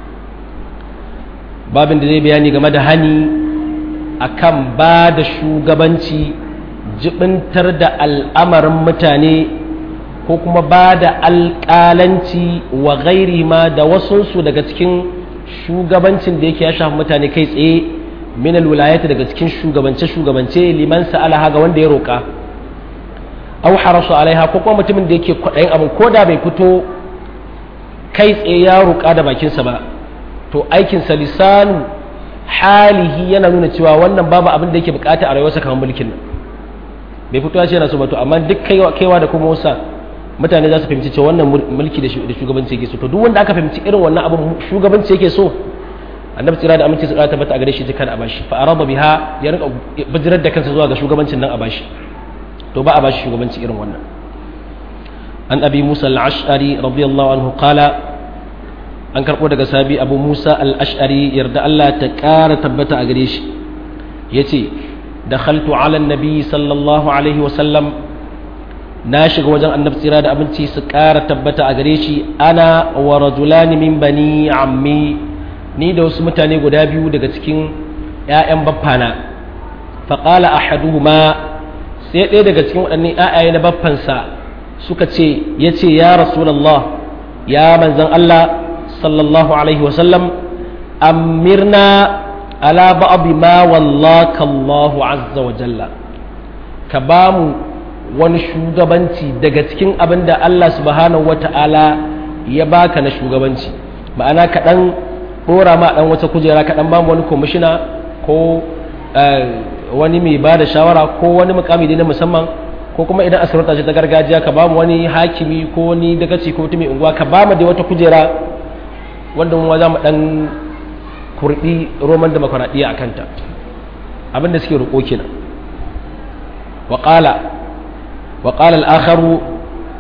Speaker 1: babin da zai bayani game da hani akan ba da shugabanci jibintar da al'amarin mutane ko kuma ba da alƙalanci wa gairi ma da wasunsu daga cikin shugabancin da yake ya shafi mutane kai tsaye min alwilayati daga cikin shugabance-shugabance liman sa'alaha ga wanda ya roƙa au harasu alaiha ko kuma mutumin da yake kwaɗayin abin ko da bai fito kai tsaye ya roƙa da bakinsa ba to aikinsa lisanu halihi yana nuna cewa wannan babu abin da yake bukata a rayuwarsa kamar mulkin nan bai fito ya ce yana so ba to amma duk kaiwa da kuma wasa mutane za su fahimci cewa wannan mulki da shugabanci yake so to duk wanda aka fahimci irin wannan abin shugabanci yake so annabi tsira da aminci su tabbata a gare shi jikan a bashi fa araba biha ya rinka bijirar da kansa zuwa ga shugabancin nan a bashi to ba a bashi shugabanci irin wannan an abi musa al-ash'ari radiyallahu anhu qala an karɓo daga sabi abu musa al-ash'ari yarda Allah ta ƙara tabbata a gare shi ya ce da khaltu ala nabi sallallahu alaihi wasallam na shiga wajen annabi tsira da abinci su ƙara tabbata a gare shi ana wa rajulani min bani ammi ni da wasu mutane guda biyu daga cikin 'ya'yan baffana faƙala ahaduhuma sai ɗaya daga cikin waɗannan 'ya'yaye na baffansa suka ce ya ce ya rasulallah ya manzan Allah sallallahu alaihi wasallam amirna ala ba'abi ma wallaka Allahu azza wa jalla ka ba mu wani shugabanci daga cikin abin da Allah subhanahu wata'ala ya baka na shugabanci ma'ana ka dan dora ma dan wata kujera ka dan ba mu wani komishina ko wani mai ba da shawara ko wani mukami na musamman ko kuma idan asirata ce ta gargajiya ka ba mu wani hakimi ko wani dagaci ko mutum unguwa ka ba mu da wata kujera wanda mu za mu dan kurdi roman demokuraɗiyya a kanta abinda suke roƙo kenan wa qala wa qala al-akharu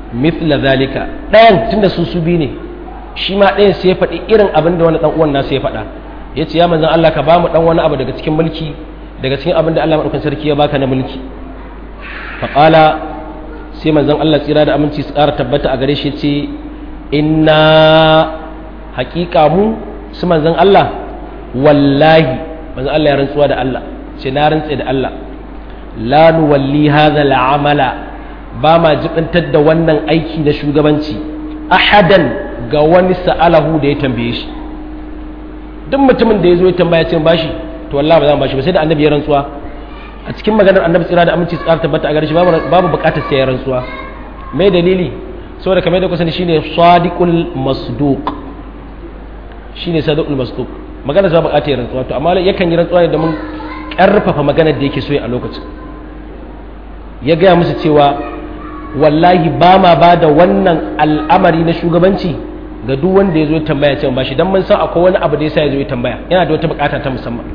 Speaker 1: mithla zalika ɗayan tunda su su bi ne shi ma ɗayan sai ya faɗi irin abin da wani ɗan uwan nasu ya faɗa ya ce ya manzan Allah ka ba mu ɗan wani abu daga cikin mulki daga cikin abin da Allah maɗaukan sarki ya baka na mulki faƙala sai manzan Allah tsira da aminci su ƙara tabbata a gare shi ce inna haƙiƙa mu su manzan Allah wallahi manzan Allah ya rantsuwa da Allah ce na rantse da Allah la nuwalli hadha al'amala ba ma jibintar da wannan aiki na shugabanci ahadan ga wani sa'alahu da ya tambaye shi duk mutumin da ya zo ya tambaya ce bashi to wallahi ba za mu bashi ba sai da annabi ya rantsuwa a cikin maganar annabi tsira da aminci tsara tabbata a gare shi babu bukatar sai ya rantsuwa mai dalili saboda kamar da kusan shine sadiqul masduq shine sadiqul masduq maganar sa bukatar ya rantsuwa to amma yakan yi rantsuwa ne domin karfafa maganar da yake so a lokacin ya gaya musu cewa wallahi ba ma ba da wannan al'amari na shugabanci ga duk wanda ya zo tambaya cewa ba shi don mun san akwai wani abu da yasa ya zo ya tambaya yana da wata bukata ta musamman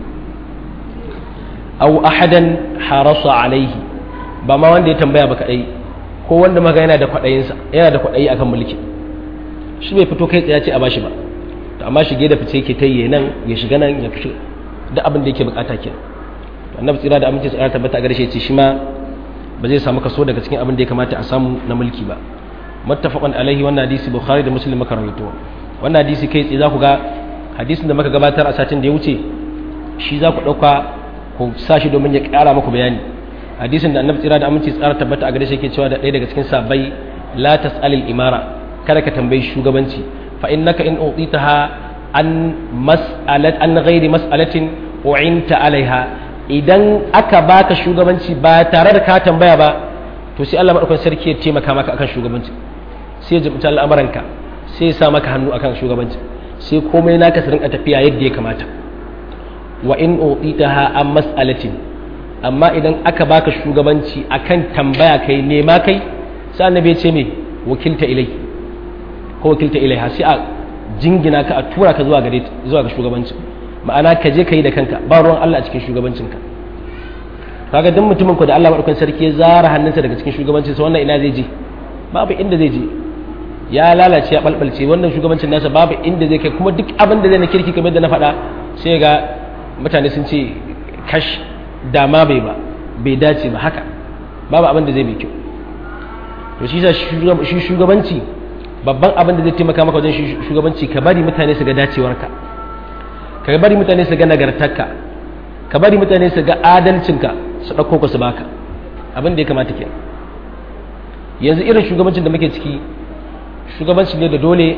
Speaker 1: aw ahadan harasa alaihi ba ma wanda ya tambaya ba kadai ko wanda maga yana da kwadayin sa yana da kwadayi akan mulki shi bai fito kai tsaye ce a bashi ba to amma shige da fice yake tayye nan ya shiga nan ya fice duk abin da yake bukata kenan annabi tsira da aminci tsara tabbata a garshe ce shi ma ba zai samu kaso daga cikin abin da ya kamata a samu na mulki ba muttafaqan alaihi wannan hadisi bukhari da muslim maka rawaito wannan hadisi kai tsaye za ku ga hadisin da muka gabatar a satin da ya wuce shi za ku dauka ku sa shi domin ya kara muku bayani hadisin da annabi tsira da aminci tsara tabbata a garshe yake cewa da ɗaya daga cikin sabai la tas'alil imara kada ka tambayi shugabanci fa innaka in utitaha an mas'alat an ghairi mas'alatin u'inta alaiha idan aka baka shugabanci ba tare da ka tambaya ba to sai Allah madaukakin sarki ya taimaka maka akan shugabanci sai ya jibta al'amuranka sai ya sa maka hannu akan shugabanci sai komai naka su rinka tafiya yadda ya kamata wa in utitaha an mas'alatin amma idan aka baka shugabanci akan tambaya kai nema kai sai annabi ya ce me wakilta ilai ko wakilta ilaiha sai a jingina ka a tura ka zuwa gare zuwa ga shugabanci ma'ana ka je ka yi da kanka ba ruwan Allah a cikin shugabancinka kaga duk mutumin ku da Allah madaukakin sarki ya zara hannunsa daga cikin shugabancin sa wannan ina zai je babu inda zai je ya lalace ya balbalce wannan shugabancin nasa babu inda zai kai kuma duk abin da zai na kirki kamar da na faɗa sai ga mutane sun ce kash dama bai ba bai dace ba haka babu abin da zai mai kyau to shi sa shi shugabanci babban abin da zai taimaka maka wajen shugabanci ka bari mutane su ga dacewarka ka bari mutane su ga nagartarka ka bari mutane su ga adalcinka su ɗauko ka su baka abin da ya kamata ke yanzu irin shugabancin da muke ciki shugabanci ne da dole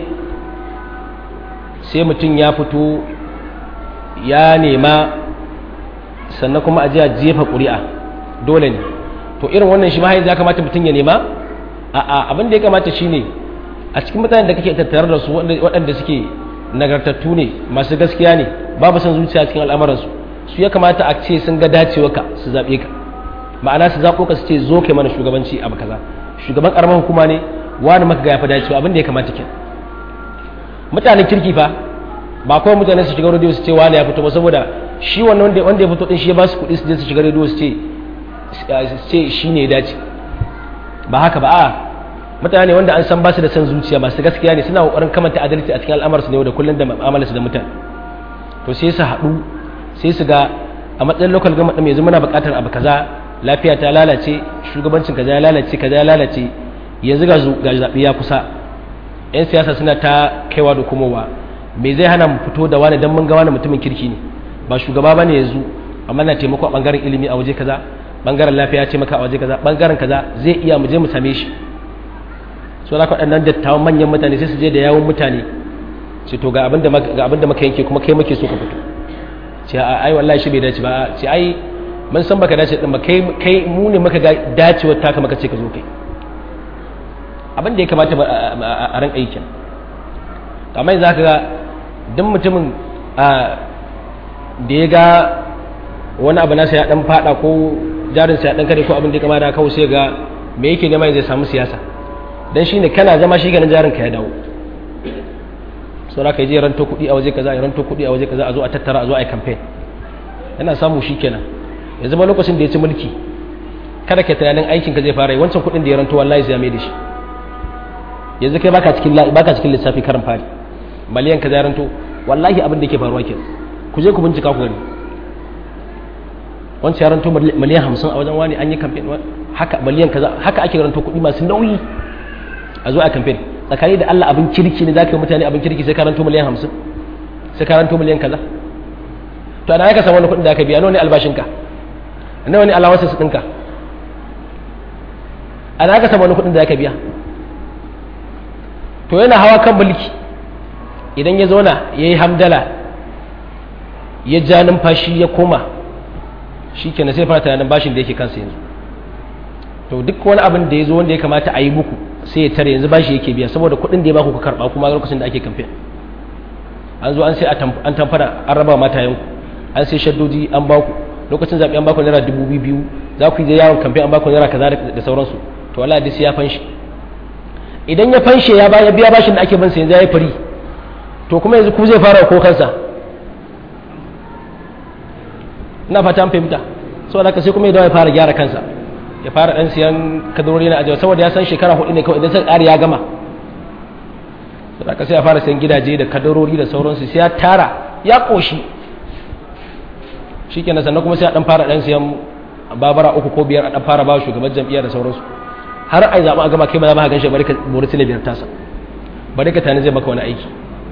Speaker 1: sai mutum ya fito ya nema sannan kuma a ji a jefa ƙuri'a dole ne to irin wannan shi ma ya kamata mutum ya nema a'a abin da ya kamata shine a cikin mutanen da kake tattare da su waɗanda suke nagartattu ne masu gaskiya ne babu son zuciya cikin al'amuransu su ya kamata a ce sun ga dacewa ka su zaɓe ka ma'ana su zaɓo ka su ce zo kai mana shugabanci abu kaza shugaban ƙaramar hukuma ne wani maka ga ya fi dacewa abin da ya kamata ke mutanen kirki fa ba kawai mutane su shiga rediyo su ce wani ya fito ba saboda shi wannan wanda ya fito din shi ya ba su kuɗi su je su shiga rediyo su ce shi ne ya dace ba haka ba a mutane wanda an san ba su da son zuciya masu gaskiya ne suna kokarin kamanta adalci a cikin al'amarsu ne da kullum da mu'amalarsu da mutane to sai su haɗu sai su ga a matsayin local government ɗin yanzu muna buƙatar abu kaza lafiya ta lalace shugabancin kaza ya lalace kaza ya lalace yanzu ga ga zaɓe ya kusa yan siyasa suna ta kaiwa da komowa me zai hana mu fito da wani dan mun ga wani mutumin kirki ne ba shugaba bane yanzu amma na taimako a bangaren ilimi a waje kaza bangaren lafiya ya taimaka a waje kaza bangaren kaza zai iya mu je mu same shi so da waɗannan dattawan manyan mutane sai su je da yawon mutane ce to ga abin da maka yanke kuma kai muke so ka fito ce ai wallahi shi bai dace ba ce ai mun san baka dace din ba kai kai mu ne maka dacewar taka maka ce ka zo kai abin da ya kamata a ran aikin amma yanzu ka ga duk mutumin da ya ga wani abu nasa ya dan fada ko jarinsa ya dan kare ko abin da ya kamata kawai sai ga me yake nema zai samu siyasa dan shine kana zama shi ganin jarin ka ya dawo saura ka je ranto kuɗi a waje kaza ya ranto kuɗi a waje kaza a zo a tattara a zo a yi campaign yana samu shi kenan ya zama lokacin da ya ci mulki kada ka tunanin aikin ka zai fara yi wancan kuɗin da ya ranto wallahi zai mai da shi yanzu kai baka cikin baka cikin lissafi karin fari miliyan kaza ya ranto wallahi abin da yake faruwa ke ku je ku bincika ku gani wancan ya ranto miliyan hamsin a wajen wani an yi kamfen haka miliyan kaza haka ake ranto kuɗi masu nauyi a zo a kamfen tsakani da Allah abin kirki ne za ka yi mutane abin kirki sai ka ranto miliyan hamsin sai ka ranto miliyan kaza to ana ka samu wani kuɗin da aka biya nawa ne albashinka nawa ne alawansa su ɗinka ana ka samu wani kuɗin da aka biya to yana hawa kan mulki idan ya zauna ya yi hamdala ya ja numfashi ya koma shi ke na sai fara tunanin bashin da yake kansa yanzu to duk wani abin da ya zo wanda ya kamata a yi muku sai ya tare yanzu bashi yake biya saboda kuɗin da ya baku ku karɓa kuma lokacin da ake kamfen an zo an sai an tamfara an raba matayenku an sai shaddoji an baku lokacin zaɓe an baku naira dubu biyu za ku yi yawon kamfen an baku naira kaza da sauransu to wala da sai ya fanshi idan ya fanshe ya biya bashin da ake bansa yanzu ya yi fari to kuma yanzu ku zai fara ko kansa ina fata an fahimta saboda haka sai kuma ya dawo ya fara gyara kansa ya fara dan siyan kadarori na ajiya saboda ya san shekara hudu ne kawai idan sai ƙari ya gama saboda haka sai ya fara siyan gidaje da kadarori da sauransu sai ya tara ya koshi shikenan sannan kuma sai ya dan fara dan siyan babara uku ko biyar a dan fara ba shugaban jam'iyya da sauransu har ai zaɓa a gama kai ba za ma gan shi bari ka bori sile biyar tasa bari ka tani zai maka wani aiki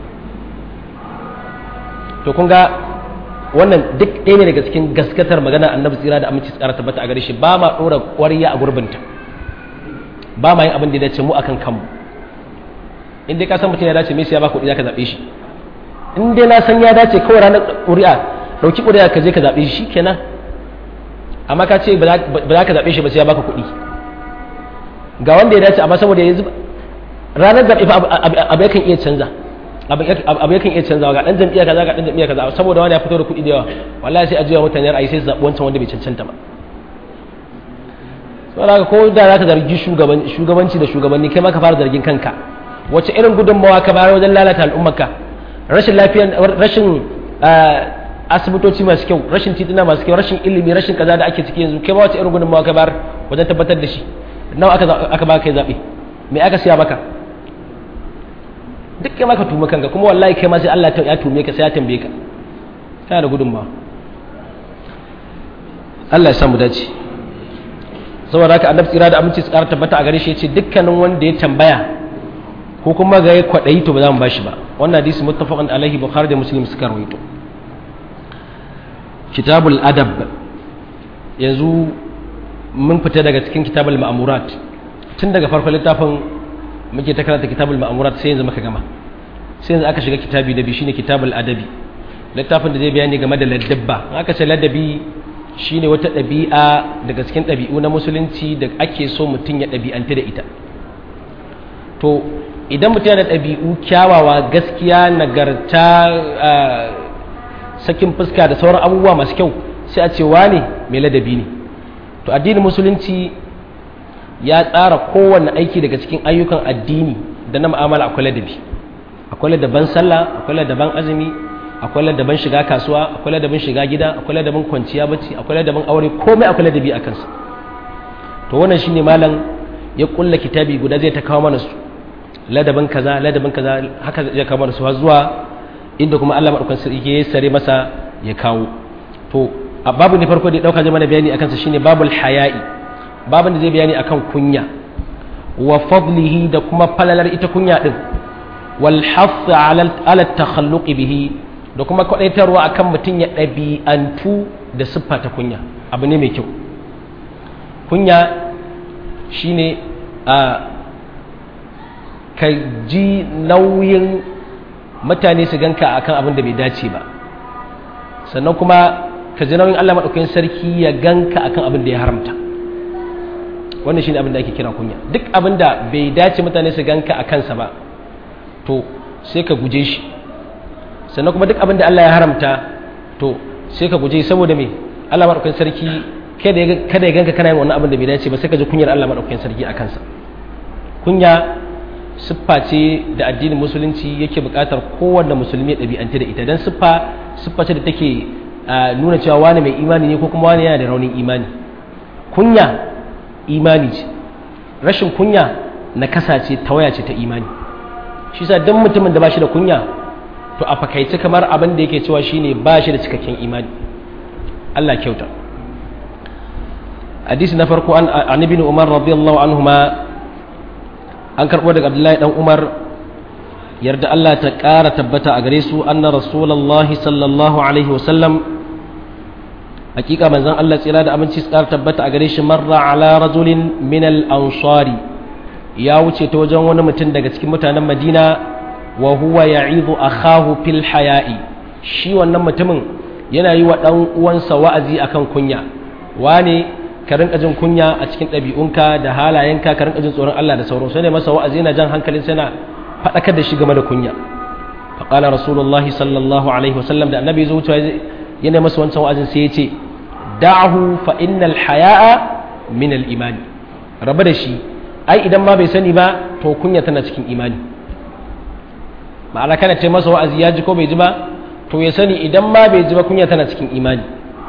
Speaker 1: to kun ga wannan duk ɗaya ne daga cikin gaskatar magana annabi tsira da aminci tsara tabbata a gare shi ba ma ɗora ƙwarya a gurbinta ba ma yin abin da ya dace mu akan kanmu in dai ka san mutum ya dace me sai ya ba kuɗi za ka zaɓe shi in dai na san ya dace kawai ranar ƙuri'a ɗauki ƙuri'a ka je ka zaɓe shi kenan amma ka ce ba za ka zaɓe shi ba sai ya baka kuɗi ga wanda ya dace amma saboda yanzu ranar zaɓe fa abu yakan iya canza abu yakan iya canza ga ɗan jam'iyya kaza ga ɗan jam'iyya kaza saboda wani ya fito da kuɗi da yawa wallahi sai a juya mutane ra'ayi sai zaɓi wancan wanda bai cancanta ba saboda haka ko da za ka zargi shugabanci da shugabanni kai ma ka fara zargin kanka wace irin gudunmawa ka bayar wajen lalata al'ummarka rashin lafiya rashin asibitoci masu kyau rashin tituna masu kyau rashin ilimi rashin kaza da ake ciki yanzu kai ma wace irin gudunmawa ka bayar wajen tabbatar da shi nawa aka ba kai zaɓe me aka siya maka duk kai maka tuma kanka kuma wallahi kai ma sai Allah ya tume ka sai ya tambaye ka kana da gudunmawa Allah ya samu dace saboda haka annabi tsira da aminci su ƙara tabbata a gare shi yace dukkanin wanda ya tambaya ko kuma ga ya kwaɗayi to ba za mu bashi ba wannan hadisi muttafaqan alaihi bukhari da muslim suka rawaito kitabul adab yanzu mun fita daga cikin kitabul ma'amurat tun daga farkon littafin muke ta karanta kitabul ma'amurat sai yanzu muka gama sai yanzu aka shiga kitabi da bi shine kitabul adabi littafin da zai bayani game da ladabba aka ce ladabi shine wata ɗabi'a daga cikin ɗabi'u na musulunci da ake so mutum ya ɗabi'anta da ita to idan mutum yana da ɗabi'u kyawawa gaskiya nagarta sakin fuska da sauran abubuwa masu kyau sai a ce wane mai ladabi ne to addinin musulunci ya tsara kowanne aiki daga cikin ayyukan addini da na mu'amala akwai ladabi akwai ladaban sallah akwai ladaban azumi akwai ladaban shiga kasuwa akwai ladaban shiga gida akwai ladaban kwanciya bacci akwai ladaban aure komai akwai ladabi a kansa to wannan shine malam ya kulla kitabi guda zai ta kawo mana su ladaban kaza ladaban kaza haka zai kawo mana su har zuwa inda kuma Allah madaukakin sarki ya sare masa ya kawo to a babu ne farko da ya dauka zai mana bayani akan sa shine babul haya'i babin da zai bayani akan kunya wa fadlihi da kuma falalar ita kunya din wal hath ala ala takhalluq bihi da kuma kwadaitarwa akan mutum ya ɗabi'antu da siffa ta kunya abu ne mai kyau kunya shine a ka ji nauyin mutane su ganka akan abin da bai dace ba sannan kuma ka ji nauyin Allah maɗaukakin sarki ya ganka akan abin da ya haramta wannan shine abin da ake kira kunya duk abin da bai dace mutane su ganka a kansa ba to sai ka guje shi sannan kuma duk abin da Allah ya haramta to sai ka guje saboda me Allah maɗaukakin sarki kada ya ganka kana yin wannan abin da bai dace ba sai ka ji kunyar Allah maɗaukakin sarki a kansa kunya siffa ce da addinin musulunci yake buƙatar kowanne musulmi ya ɗabi'anta da ita don siffa siffa ce da take nuna cewa wani mai imani ne ko kuma wani yana da raunin imani kunya imani ce rashin kunya na kasace tawaya ce ta imani shi sa dan mutumin da ba shi da kunya to a fakaice kamar abin da yake cewa shine ba shi da cikakken imani Allah kyauta hadisi na farko an ibn umar radiyallahu anhuma an karbo daga abdullahi dan umar yarda Allah ta ƙara tabbata a gare su anna rasulullahi sallallahu alaihi wasallam hakika manzon Allah tsira da aminci su ƙara tabbata a gare shi marra ala rajulin min al-ansari ya wuce ta wajen wani mutum daga cikin mutanen Madina wa huwa ya'idu akhahu fil haya'i shi wannan mutumin yana yi wa dan uwansa wa'azi akan kunya wane ka rinka jin kunya a cikin ɗabi'unka da halayenka ka rinka jin tsoron Allah da sauransu sai ne masa wa'azi yana jan hankalin sai na faɗakar da shi game da kunya faƙala rasulullah sallallahu alaihi wasallam da annabi zo wucewa yana masa wancan wa'azin sai ya ce da'ahu fa innal haya'a min al imani raba da shi ai idan ma bai sani ba to kunya tana cikin imani ma'ana kana ce masa wa'azi ya ji ko bai ji ba to ya sani idan ma bai ji ba kunya tana cikin imani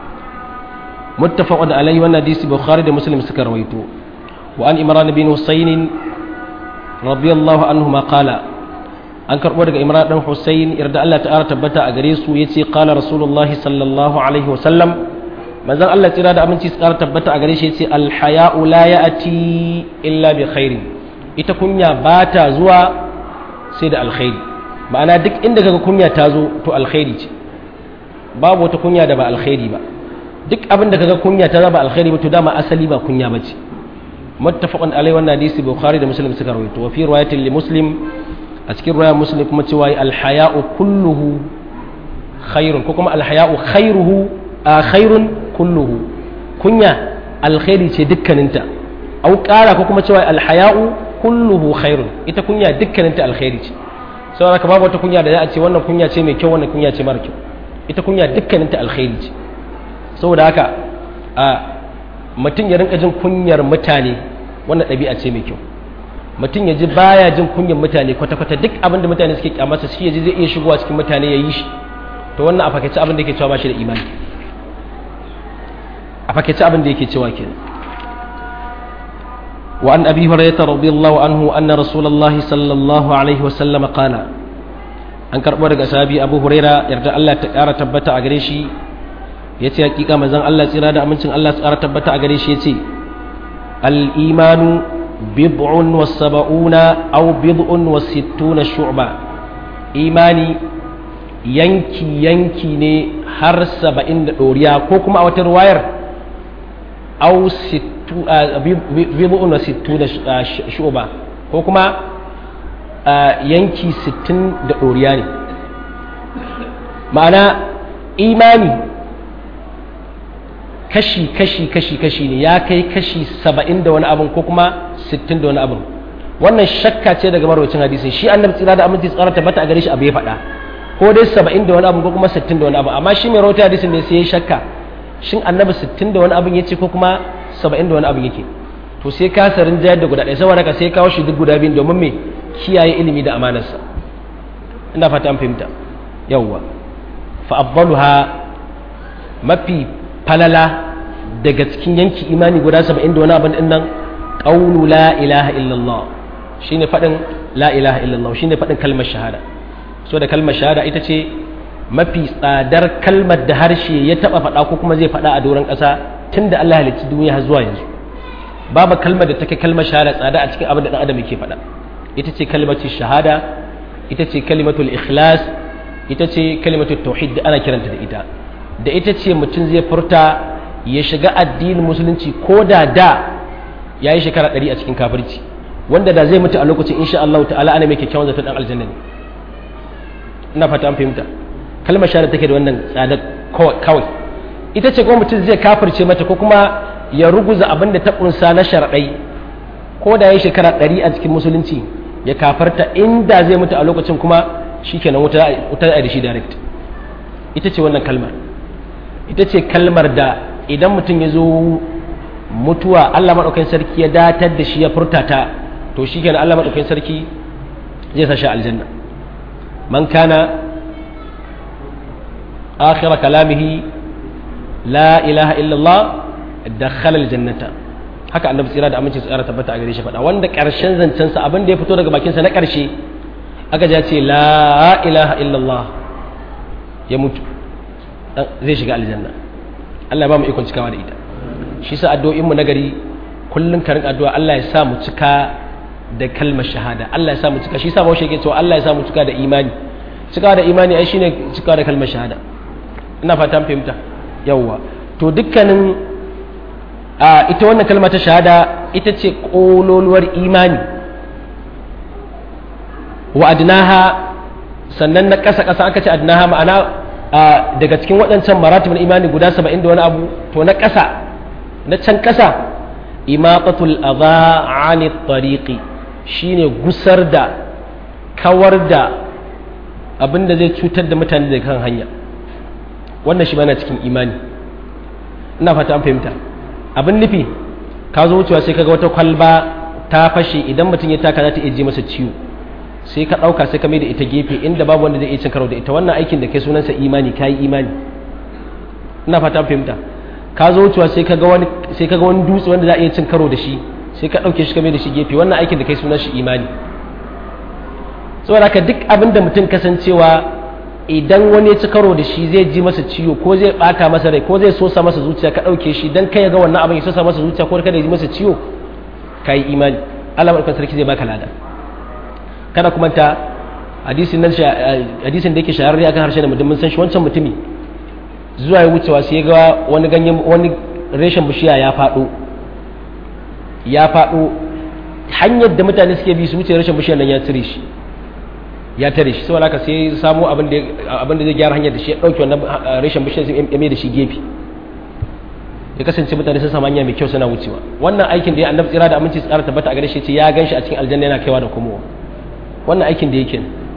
Speaker 1: muttafaqun alaihi wannan hadisi bukhari da muslim suka rawaito wa an imran bin husayn radiyallahu anhu ma qala an karbo daga imran dan husayn yarda Allah ta'ala tabbata a gare su yace qala rasulullahi sallallahu alaihi wa sallam manzon Allah tsira da aminci tsara tabbata a gare shi yace al haya'u la ya'ti illa bi khairin ita kunya ba ta zuwa sai da alkhairi ma'ana duk inda kaga kunya ta zo to alkhairi ce babu wata kunya da ba alkhairi ba duk abin da kaga kunya ta zaba alkhairi ba to dama asali ba kunya bace muttafaqun alai wannan hadisi bukhari da muslim suka rawaito wa fi riwayatin li muslim a cikin riwayar muslim kuma cewa al haya'u kulluhu khairun ko kuma al haya'u khairuhu a khairun kulluhu kunya alkhairi ce dukkaninta au kara ko kuma cewa al haya'u kulluhu khairun ita kunya dukkaninta alkhairi ce saboda ka babu wata kunya da za a ce wannan kunya ce mai kyau wannan kunya ce mara kyau ita kunya dukkaninta alkhairi ce saboda haka a mutum ya rinka jin kunyar mutane wannan ɗabi'a ce mai kyau mutum ya ji baya jin kunyar mutane kwata-kwata duk abin da mutane suke kyamarsa shi ya ji zai iya shigowa cikin mutane ya yi shi to wannan a fakaice abin da yake cewa ba shi da imani a fakaice abin da yake cewa kenan وعن أبي هريرة رضي الله عنه أن رسول الله صلى الله عليه وسلم قال an karɓo daga sahabi abu huraira yarda Allah ta ƙara tabbata a gare shi ya ce hakika mazan Allah tsira da amincin Allah tsara tabbata a gare shi ya ce al'imanu bid'un wa saba'una au bid'un wa sittuna shu'ba imani yanki yanki ne har saba'in da ɗoriya ko kuma a wata ruwayar au bid'un wa sittuna shu'ba ko kuma yanki sittin da ɗoriya ne ma'ana imani kashi kashi kashi kashi ne ya kai kashi saba'in da wani abin ko kuma sittin da wani abin wannan shakka ce daga marwacin hadisin shi annabi tsira da aminci tsara tabbata a gare shi abu ya faɗa ko dai saba'in da wani abin ko kuma sittin da wani abin amma shi mai rahoton hadisin ne sai ya shakka shin annabi sittin da wani abin ya ce ko kuma saba'in da wani abin yake to sai ka sarin jayar da guda ɗaya saboda ka sai kawo shi duk guda biyun domin me kiyaye ilimi da amanarsa ina fata an fahimta yawwa fa afdaluha mafi falala daga cikin yanki imani guda saba'in da wani abin din nan qawlu la ilaha illallah shine fadin la ilaha illallah shine fadin kalmar shahada so da kalmar shahada ita ce mafi tsadar kalmar da harshe ya taba faɗa ko kuma zai faɗa a doron ƙasa tunda Allah halicci duniya har zuwa yanzu babu kalmar da take kalmar shahada tsada a cikin abin da dan adam yake faɗa ita ce kalmatu shahada ita ce kalimatul ikhlas ita ce kalimatul tauhid da ana kiranta da ita da ita ce mutum zai furta ya shiga addinin musulunci ko da da ya yi shekara ɗari a cikin kafirci wanda da zai mutu a lokacin insha Allah ta'ala ana mai kyakkyawan zato dan aljanna ne ina fata an fahimta kalmar shahada take da wannan tsada kawai ita ce kuma mutum zai kafirce mata ko kuma ya ruguza abin da ta kunsa na sharaɗai ko da ya yi shekara ɗari a cikin musulunci ya kafarta inda zai mutu a lokacin kuma shi kenan wuta da shi direct ita ce wannan kalmar ita ce kalmar da idan mutum ya zo mutuwa allah maɗaukakin sarki ya datar da shi ya furta ta to shi kenan allah maɗaukakin sarki zai sa shi aljanna man kana akhira kalamihi la ilaha illallah dakhala aljannata haka annabi tsira da aminci tsara tabbata a gare shi faɗa wanda ƙarshen zancensa abin da ya fito daga bakinsa na ƙarshe aka ja ce la ilaha illallah ya mutu zai shiga aljanna Allah ya ba mu ikon cikawa da ita shi sa addu'o'in mu nagari kullun karin addu'a Allah ya sa mu cika da kalmar shahada Allah ya sa mu cika shi sa bawo yake cewa Allah ya sa mu cika da imani cika da imani ai shine cika da kalmar shahada ina fata an fahimta yawwa to dukkanin a ita wannan kalma ta shahada ita ce kololuwar imani wa adnaha sannan na ƙasa ƙasa aka ce adnaha ma'ana daga cikin waɗancan maratibin imani guda saba'in da wani abu to na ƙasa na can ƙasa imaqatul adha ani tariqi shine gusar da kawar da abin da zai cutar da mutane da kan hanya wannan shi bana cikin imani ina fata an fahimta abin nufi ka zo wucewa sai kaga wata kwalba ta fashe idan mutum ya taka za ta iya ji masa ciwo sai ka ɗauka sai ka mai da ita gefe inda babu wanda zai iya cin karo da ita wannan aikin da kai sunansa imani ka yi imani ina fata an fahimta ka zo wucewa sai kaga wani sai kaga wani dutse wanda za a iya cin karo da shi sai ka ɗauke shi ka mai da shi gefe wannan aikin da kai sunan shi imani saboda haka duk abin da mutum kasancewa idan wani ya ci karo da shi zai ji masa ciwo ko zai bata masa rai ko zai sosa masa zuciya ka ɗauke shi dan kai ga wannan abin ya sosa masa zuciya ko kada ya ji masa ciwo ka yi imani Allah madaukakin sarki zai baka lada kada kuma ta hadisin nan hadisin da yake shahararre akan harshen mutum mun san shi wancan mutumi zuwa ya wucewa sai ya ga wani ganyen wani reshen bishiya ya faɗo ya faɗo hanyar da mutane suke bi su wuce reshen bishiyar nan ya cire shi ya tare shi saboda haka sai samu abin da abin da zai gyara hanyar da shi ya dauke wannan reshen bishiyar sai ya mai da shi gefe ya kasance mutane sun samu hanya mai kyau suna wucewa wannan aikin da ya annabi tsira da aminci tsara tabbata a gare shi ce ya ganshi a cikin aljanna yana kaiwa da komowa wannan aikin da yake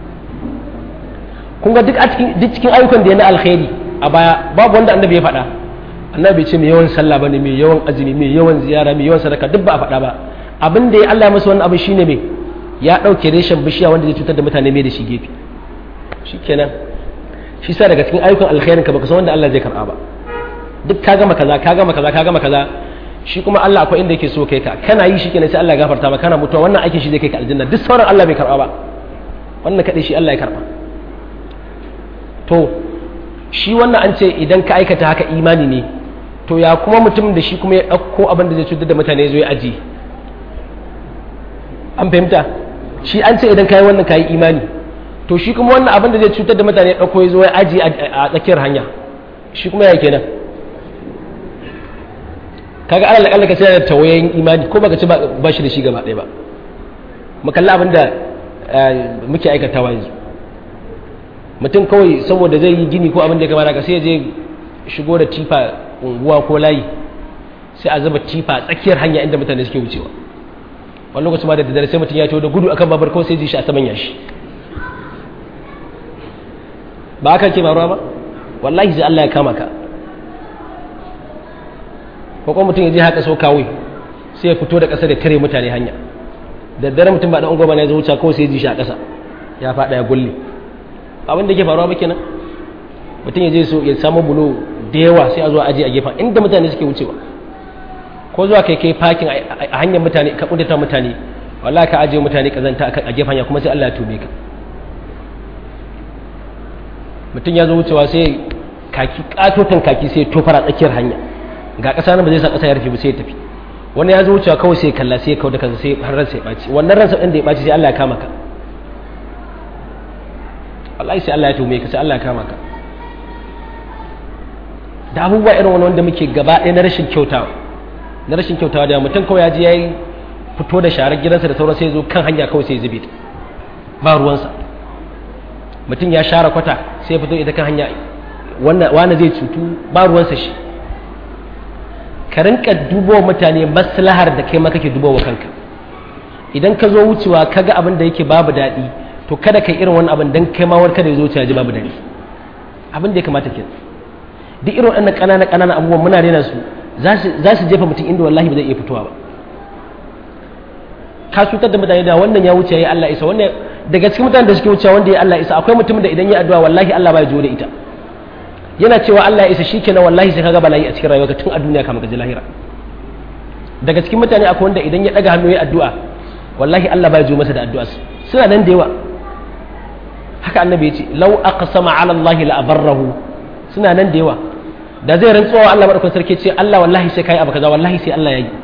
Speaker 1: kun ga duk a cikin duk cikin ayyukan da ya na alkhairi a baya babu wanda annabi ya faɗa annabi ce mai yawan sallah bane mai yawan azumi mai yawan ziyara mai yawan sadaka duk ba a faɗa ba abin da ya Allah ya masa wannan abin shine mai ya ɗauke reshen bishiya wanda zai cutar da mutane mai da shi gefe shi kenan shi sa daga cikin ayyukan alkhairin ka baka san wanda Allah zai karɓa ba duk ka gama kaza ka gama kaza ka gama kaza shi kuma Allah akwai inda yake so kai ka kana yi shi kenan sai Allah ya gafarta maka kana mutuwa wannan aikin shi zai kai ka aljanna duk sauran Allah bai karɓa ba wannan kadai shi Allah ya karɓa to shi wannan an ce idan ka aikata haka imani ne to ya kuma mutum da shi kuma ya ɗauko abin da zai cutar da mutane zo ya ajiye an fahimta shi an ce idan kayi wannan kayi imani to shi kuma wannan abin da zai cutar da mutane ɗauko ya zo ya aji a tsakiyar hanya shi kuma ya kenan kaga alal akalla ka sai da tawayen imani ko baka ci ba shi da shi gaba ɗaya ba mu kalli abin da muke aikatawa yanzu mutum kawai saboda zai yi gini ko abin da ya kamata ka sai je shigo da tifa unguwa ko layi sai a zuba tifa a tsakiyar hanya inda mutane suke wucewa wani lokacin ma da daddare sai mutum ya ciwo da gudu akan babar kawai sai ji shi a saman yashi ba haka ke faruwa ba wallahi sai Allah ya kama ka ko kuma mutum ya je haka so kawai sai ya fito da ƙasa da tare mutane hanya da daddare mutum ba da ungo ba ne ya zo wuce kawai sai ya ji shi a ƙasa ya faɗa ya gulle abin da ke faruwa ba kenan mutum ya je so ya samu bulo da yawa sai a zo aje a gefen inda mutane suke wucewa ko zuwa kai kai fakin a hanyar mutane ka kudata mutane wallahi ka ajiye mutane kazanta a gefen ya kuma sai Allah ya tube ka mutum ya zo wucewa sai kaki katotan kaki sai tofara tsakiyar hanya ga ƙasa nan ba zai sa ƙasa ya rufe ba sai ya tafi wani ya zo wucewa kawai sai kalla sai ya kawo da kansa sai har ransa ya ɓaci wannan ransa ɗin da ya ɓaci sai Allah ya kama ka wallahi sai Allah ya tume ka sai Allah ya kama ka da abubuwa irin wani wanda muke gaba ɗaya na rashin kyautawa na rashin kyautawa da mutum kawai ya ji ya yi fito da sharar gidansa da sauran sai zo kan hanya kawai sai zube ba ruwansa mutum ya share kwata sai fito ita kan hanya wani zai cutu ba ruwansa shi ka rinka dubo mutane maslahar da kai ma kake dubo wa kanka idan ka zo wucewa ka ga abin da yake babu daɗi to kada ka irin wani abin dan kai ma wani kada ya zo ya ji babu daɗi abin da ya kamata ke duk irin waɗannan ƙananan ƙananan abubuwan muna rena su za su jefa mutum inda wallahi ba zai iya fitowa ba ka cutar da mutane da wannan ya wuce ya Allah isa wannan daga cikin mutanen da suke wucewa wanda ya Allah isa akwai mutumin da idan ya addu'a wallahi Allah ba ya jo da ita yana cewa Allah ya isa shikenan wallahi sai kaga bala'i a cikin rayuwarka tun a duniya kamar ka ji lahira daga cikin mutane akwai wanda idan ya daga hannu ya addu'a wallahi Allah ba ya zo masa da addu'a suna nan da yawa haka annabi ya ce lau aqsama ala Allah la abarrahu suna nan da yawa da zai rantsuwa Allah madaukakin sarki ce Allah wallahi sai kai abu kaza wallahi sai Allah ya yi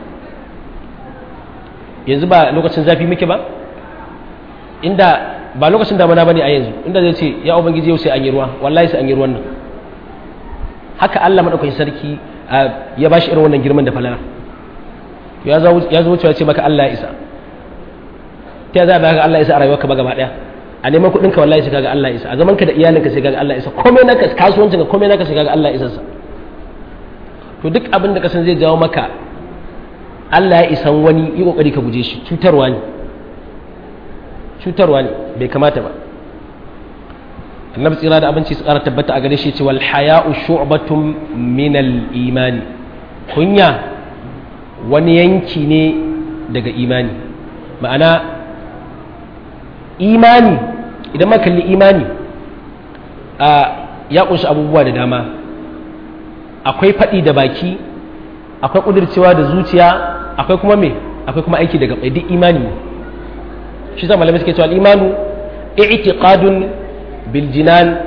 Speaker 1: yanzu ba lokacin zafi muke ba inda ba lokacin damana bane a yanzu inda zai ce ya ubangiji yau sai an yi ruwa wallahi sai an yi ruwan nan haka Allah madaukakin sarki ya bashi irin wannan girman da falala ya zo ya zo wucewa ce maka Allah ya isa ta za ba ka Allah ya isa a rayuwarka ba gaba daya a neman kuɗin ka wallahi sai kaga Allah ya isa a zaman ka da iyalinka sai kaga Allah ya isa komai naka kasuwancin ka komai naka sai kaga Allah ya isa sa to duk abin da ka san zai jawo maka Allah ya isan wani yi kokari ka guje shi cutarwa ne cutarwa ne bai kamata ba annabi tsira da abinci su ƙara tabbata a gare shi ce wal haya'u shu'batun min al imani kunya wani yanki ne daga imani ma'ana imani idan ma kalli imani a ya kunshi abubuwa da dama akwai faɗi da baki akwai ƙudurcewa da zuciya akwai kuma me akwai kuma aiki daga duk imani shi sa malamai suke cewa al-imanu i'tiqadun bil jinan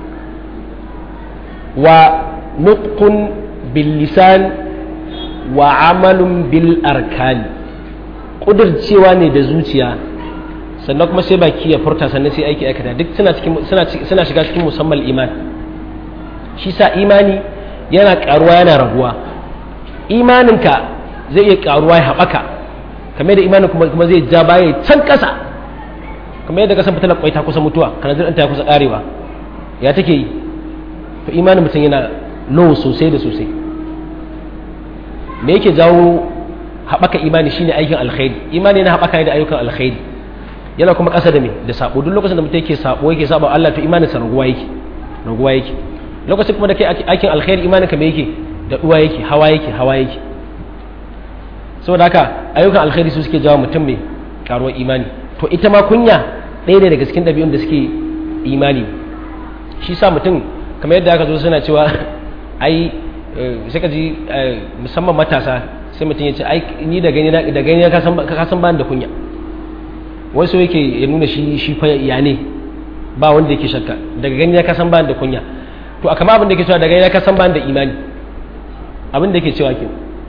Speaker 1: wa nutqun bil lisan wa amalun bil arkan ƙudurcewa ne da zuciya sannan kuma sai baki ya furta sannan sai aiki aikata duk suna cikin suna suna shiga cikin musamman iman shi sa imani yana karuwa yana raguwa imaninka zai iya karuwa ya haɓaka kamar da imanin kuma kuma zai ja baya can ƙasa kamar yadda kasan fitilar kwai ta kusa mutuwa kana zai ta kusa karewa ya take yi to imanin mutum yana low sosai da sosai me yake jawo haɓaka imani shine aikin alkhairi imani yana haɓaka ne da ayyukan alkhairi yana kuma ƙasa da me da sabo duk lokacin da mutum yake sabo yake sabo Allah to imanin sa raguwa yake raguwa yake lokacin kuma da kai aikin alkhairi imanin ka me yake da duwa yake hawa yake hawa yake saboda haka ayyukan alkhairi su suke jawo mutum mai karuwar imani to ita ma kunya ɗaya ne daga cikin ɗabi'un da suke imani shi sa mutum kamar yadda aka zo suna cewa ai sai ka ji musamman matasa sai mutum ya ce ai ni da gani da gani ka san ba da kunya wasu yake ya nuna shi shi fa ya ne ba wanda yake shakka daga gani ya kasan ba da kunya to a kama abin da yake cewa daga gani ya kasan ba da imani abin da yake cewa ke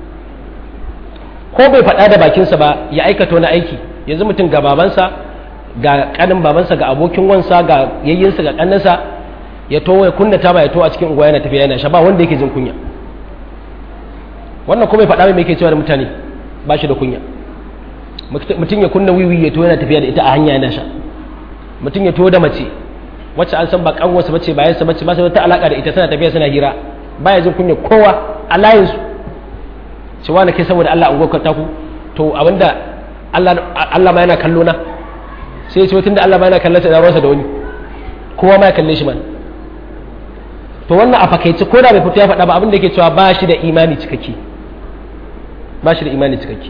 Speaker 1: ko bai faɗa da bakinsa ba ya aikata wani aiki yanzu mutum ga babansa ga kanin babansa ga abokin wansa ga yayyinsa ga kannansa ya to ya kunna ta ba ya to a cikin unguwa yana tafiya yana sha ba wanda yake jin kunya wannan ko bai faɗa mai yake cewa da mutane ba shi da kunya mutum ya kunna wiwi ya to yana tafiya da ita a hanya yana sha mutum ya to da mace wacce an san ba kanwarsa bace ba yansa bace ba sai ta alaka da ita tana tafiya suna hira baya jin kunya kowa a layin su cewa na kai saboda Allah an gwakwarta ku to abinda Allah Allah ma yana kallo na sai ya ce tunda Allah ma yana kallon sa da ruwansa da wani kowa ma ya kalle shi man to wannan a fakaice ko da bai fito ya faɗa ba abinda yake cewa ba shi da imani cikakke ba shi da imani cikakke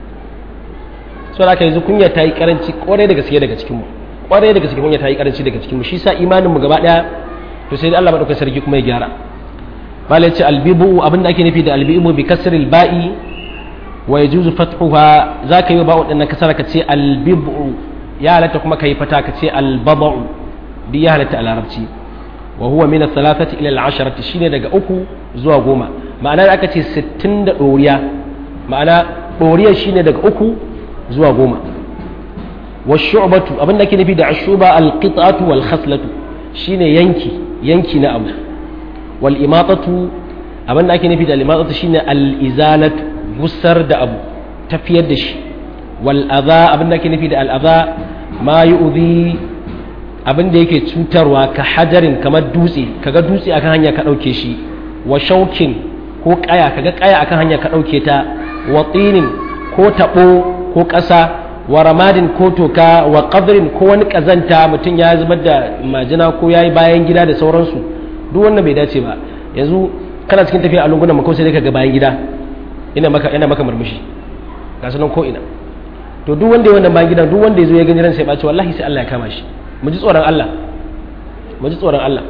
Speaker 1: so da yanzu kunya ta yi karanci kwarai da gaske daga cikinmu kwarai da gaske kunya ta yi karanci daga cikinmu shi sa imaninmu gaba daya to sai Allah madaukakin sarki kuma ya gyara bala yace albibu abinda ake nufi da albibu bi kasr alba'i wa yajuzu fathuha zaka yi ba'u dinnan kasara ka ce albibu ya halatta kuma kai fata ka ce albabu bi ya halatta a larabci wa huwa min ath-thalathati ila al-asharati shine daga uku zuwa goma ma'ana da aka ce 60 da doriya ma'ana doriya shine daga uku zuwa goma wa shu'batu abin da ke nufi da ashuba alqit'atu wal khaslatu shine yanki yanki na abu wal imatatu abin da ake nufi da al imatatu shine al izalatu gusar da abu tafiyar da shi wal adha abin da ake nufi da al adha ma yu'dhi abin da yake cutarwa ka hajarin kamar dutse kaga dutse akan hanya ka dauke shi wa shaukin ko kaya kaga kaya akan hanya ka dauke ta wa tinin ko tabo ko ƙasa wa ramadin ko toka wa ƙadrin ko wani ƙazanta mutum ya zubar da majina ko ya yi bayan gida da sauransu duk wannan bai dace ba yanzu kana cikin tafiya a lungunan mako sai ka ga bayan gida ina maka ina maka murmushi ga sanan ko ina to duk wanda ya wannan bayan gidan duk wanda ya zo ya gani ran sai ɓaci wallahi sai Allah ya kama shi mu ji tsoron Allah mu ji tsoron Allah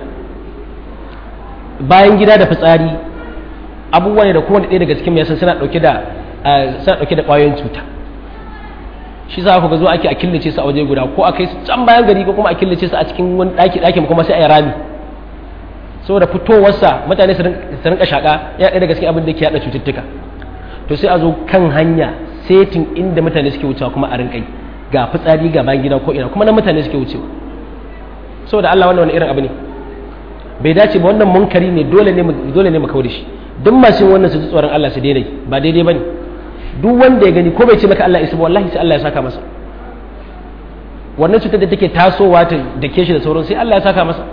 Speaker 1: bayan gida da fitsari abubuwa ne da kowane ɗaya daga cikin yasan suna ɗauke da suna ɗauke da ƙwayoyin cuta shi za ku ga zo ake a killace su a waje guda ko a kai su can bayan gari ko kuma a killace su a cikin wani ɗaki ɗakin kuma sai a yi rami saboda fitowarsa mutane su rinka shaƙa ya ɗaya daga cikin abin da ke yaɗa cututtuka to sai a zo kan hanya setin inda mutane suke wucewa kuma a rinkai ga fitsari ga bayan gida ko ina kuma nan mutane suke wucewa saboda Allah wannan wani irin abu ne bai dace ba wannan munkari ne dole ne dole ne mu kawo da shi duk masu wannan su ji tsoron Allah su daina ba daidai bane duk wanda ya gani ko bai ce maka Allah isa ba wallahi sai Allah ya saka masa wannan cutar da take tasowa ta da ke shi da sauran sai Allah ya saka masa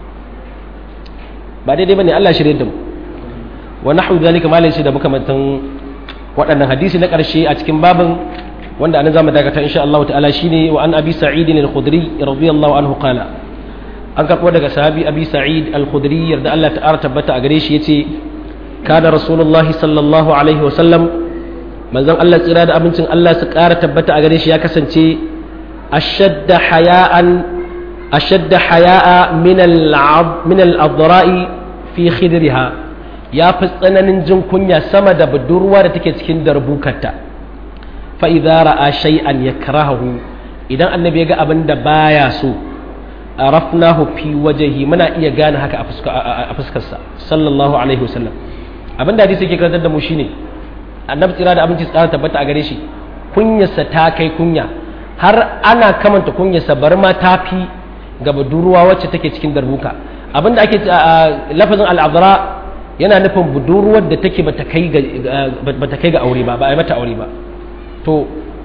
Speaker 1: ba daidai bane Allah shirye da mu wa nahwu zalika malai shi da makamantan waɗannan hadisi na ƙarshe a cikin babin wanda anan zamu dakata insha Allah ta'ala shine wa an abi sa'id al-khudri radiyallahu anhu qala an karbo daga sahabi abi sa'id al-khudri yarda Allah ta'ala tabbata a gare shi yace kana rasulullahi sallallahu alaihi wa sallam manzon Allah tsira da abincin Allah su ƙara tabbata a gare shi ya kasance ashadda haya'an ashadda haya'a min al min al-adra'i fi khidriha ya fi tsananin jin kunya sama da budurwa da take cikin darbukarta fa idza ra'a shay'an yakrahu idan annabi ya ga abin da baya so arafnahu fi wajhi muna iya gane haka a fuskarsa sallallahu alaihi wasallam abin da hadisi yake karantar da mu shine annabi tsira da abinci tsara tabbata a gare shi kunyarsa ta kai kunya har ana kamanta kunyarsa bar ma ta fi ga budurwa wacce take cikin darbuka abin da ake lafazin al'adara yana nufin budurwar da take bata kai ga aure ba ba a yi mata aure ba to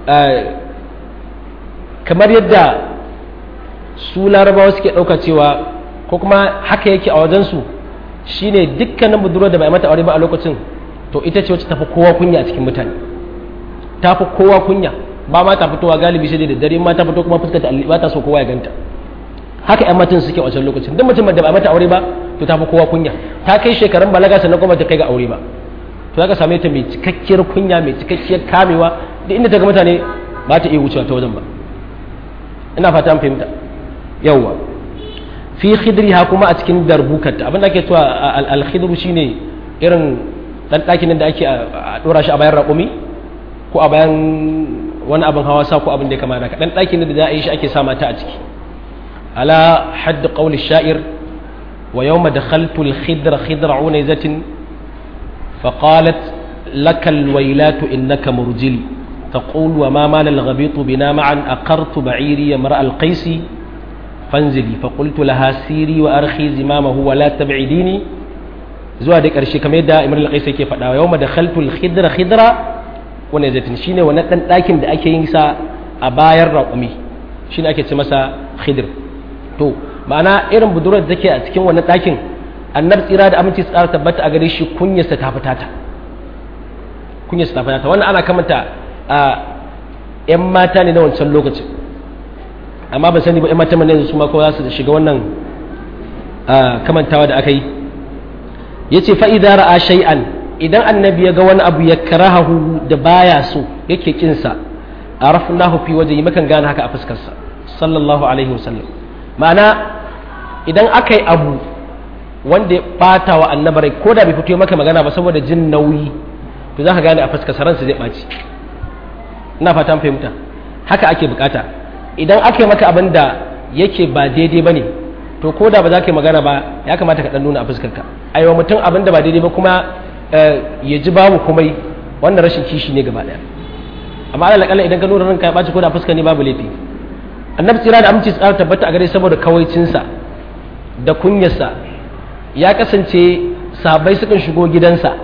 Speaker 1: kamar yadda su larabawa suke ɗauka cewa ko kuma haka yake a wajensu shine dukkanin budurwar da ba a mata aure ba a lokacin to ita ce wacce tafi kowa kunya a cikin mutane tafi kowa kunya ba ma ta fitowa galibi sai da dare ma ta fito kuma fuskar ta ba ta so kowa ya ganta haka yan matan suke a wancan lokacin duk mutum da ba mata aure ba to ta fi kowa kunya ta kai shekarun balaga sannan kuma ta kai ga aure ba to zaka same ta mai cikakkiyar kunya mai cikakkiyar kamewa duk inda ta ga mutane ba ta iya wucewa ta wajen ba ina fata an fahimta yawwa fi khidriha kuma a cikin darbukarta abin da ake cewa al-khidru shine irin dan ɗakin da ake a dora shi a bayan raƙumi ko a bayan wani abin hawa sa ko abin da ya kama da dan ɗakin da za a yi shi ake sa mata a ciki على حد قول الشاعر ويوم دخلت الخدر خدر عنيزة فقالت لك الويلات إنك مرجل تقول وما مال الغبيط بنا معا أقرت بعيري امرأ القيس فانزلي فقلت لها سيري وأرخي زمامه ولا تبعديني zuwa da ƙarshe kamar yadda imar al-qais yake faɗa yau ma dakhaltu al-khidra khidra wani zatin shine wannan dan ɗakin da ake yin sa a bayan raƙumi shine ake ce masa khidr to ma'ana irin budurwar da take a cikin wannan ɗakin annar tsira da aminci tsara tabbata a gare shi kunyarsa ta fita ta kunyarsa ta fita ta wannan ana kamanta a yan mata ne na wancan lokacin amma ba sani ba yan mata ne su ma ko za su shiga wannan kamantawa da aka yi ya ce fa'ida ra'a shay'an idan annabi ya ga wani abu ya karahahu da baya so yake kinsa a rafnahu fi waje yi makan gane haka a fuskarsa sallallahu alaihi wasallam ma'ana idan aka yi abu wanda ya bata wa annabarai ko da bai fito maka magana ba saboda jin nauyi to za ka gane a fuskar ransa zai ɓaci ina fatan fahimta haka ake bukata idan aka yi maka abin da yake ba daidai ba ne to ko da ba za ka yi magana ba ya kamata ka ɗan nuna a fuskarka a yi wa mutum abin da ba daidai ba kuma ya ji babu komai wannan rashin kishi ne gaba ɗaya amma ala kalla idan ka nuna ranka ya ɓaci ko da fuska ne babu laifi annabi tsira da aminci tsara tabbata a gare saboda kawaicinsa da kunyarsa ya kasance sabai sukan shigo gidansa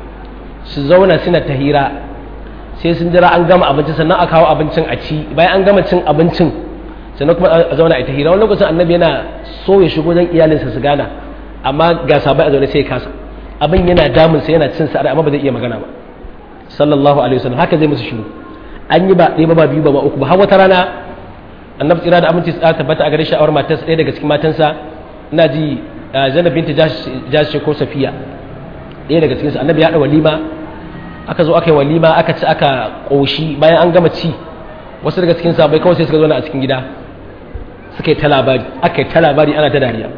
Speaker 1: su zauna suna ta hira sai sun jira an gama abinci sannan a kawo abincin a ci bayan an gama cin abincin sannan kuma a zauna a ta hira wani lokacin annabi yana so ya shigo don iyalinsa su gana amma ga sabai a zaune sai ya kasa abin yana damunsa yana cin sa amma ba zai iya magana ba sallallahu alaihi wasallam haka zai musu shiru an yi ba ɗaya ba ba biyu ba ba uku ba har wata rana annabi tsira da aminci tsara tabbata a gare shi awar matarsa ɗaya daga cikin matansa ina ji zainab binta jashi ko safiya ɗaya daga cikinsu annabi ya haɗa walima aka zo aka yi walima aka ci aka ƙoshi bayan an gama ci wasu daga cikin sabai kawai sai suka zo a cikin gida suka yi ta labari aka yi ta labari ana ta dariya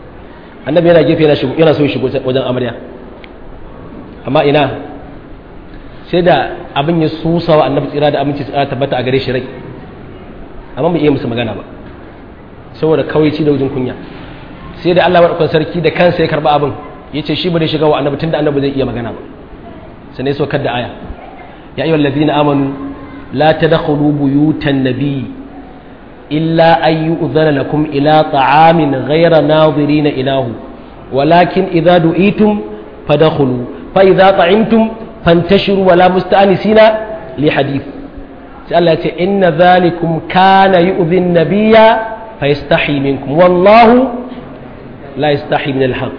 Speaker 1: annabi yana gefe yana so ya shigo wajen amarya amma ina sai da abin ya susa wa annabi tsira da aminci tsira tabbata a gare shi rai amma bai iya musu magana ba saboda kawaici da wajen kunya sai da Allah madaukakin sarki da kansa ya karba abin yace shi ba zai shiga wa annabi tunda annabi zai iya magana ba sai ne saukar da aya ya ayyuhal ladina amanu la tadkhulu buyutan nabiy illa an yu'dhana lakum ila ta'amin ghayra nadirina ilahu walakin idza du'itum fadkhulu fa idza ta'imtum fantashiru wala musta'anisina li hadith sai Allah ya ce inna dhalikum kana yu'dhi an-nabiyya fayastahi minkum wallahu la yastahi min al-haqq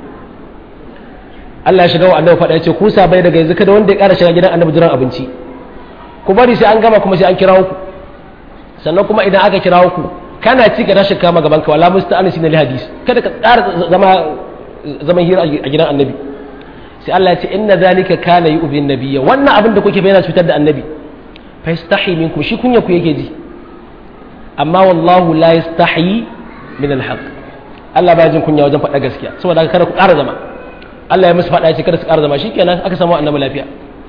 Speaker 1: Allah ya shiga wa annabi faɗa ya ce ku sabai daga yanzu kada wanda ya ƙara shiga gidan annabi jiran abinci ku bari sai an gama kuma sai an kirawo ku sannan kuma idan aka kirawo ku kana ci ka tashi kama gaban ka wala musta'anisi na hadis kada ka ƙara zama zaman hira a gidan annabi sai Allah ya ce inna zalika kana yu'bin nabiyya wannan abin da kuke bayyana cutar da annabi fa yastahi minkum shi kunya ku yake ji amma wallahu la yastahi min al-haq Allah ba jin kunya wajen faɗa gaskiya saboda haka kada ku ƙara zama Allah ya musu faɗa ya ce kada su ƙara zama shikenan aka samu annabi lafiya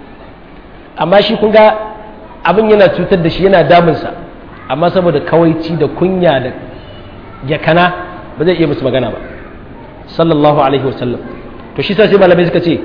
Speaker 1: amma shi kun ga abin yana cutar da shi yana damunsa amma saboda kawaici da kunya da yakana ba zai iya musu magana ba sallallahu alaihi wasallam to shi sai malamai suka ce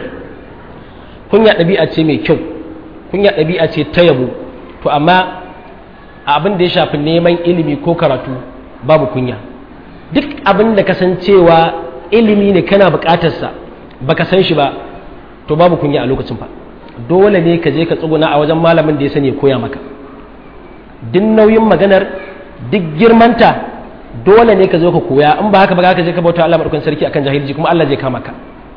Speaker 1: kunya ɗabi'a ce mai kyau kunya ɗabi'a ce ta yabo to amma abin da ya shafi neman ilimi ko karatu babu kunya duk abin da kasancewa ilimi ne kana buƙatarsa baka san shi ba to babu kunya a lokacin fa dole ne ka je ka tsuguna a wajen malamin da ya sani ya koya maka duk nauyin maganar duk girmanta dole ne ka zo ka koya in ba haka ba ka je ka bauta Allah madaukakin sarki akan jahilci kuma Allah zai kama ka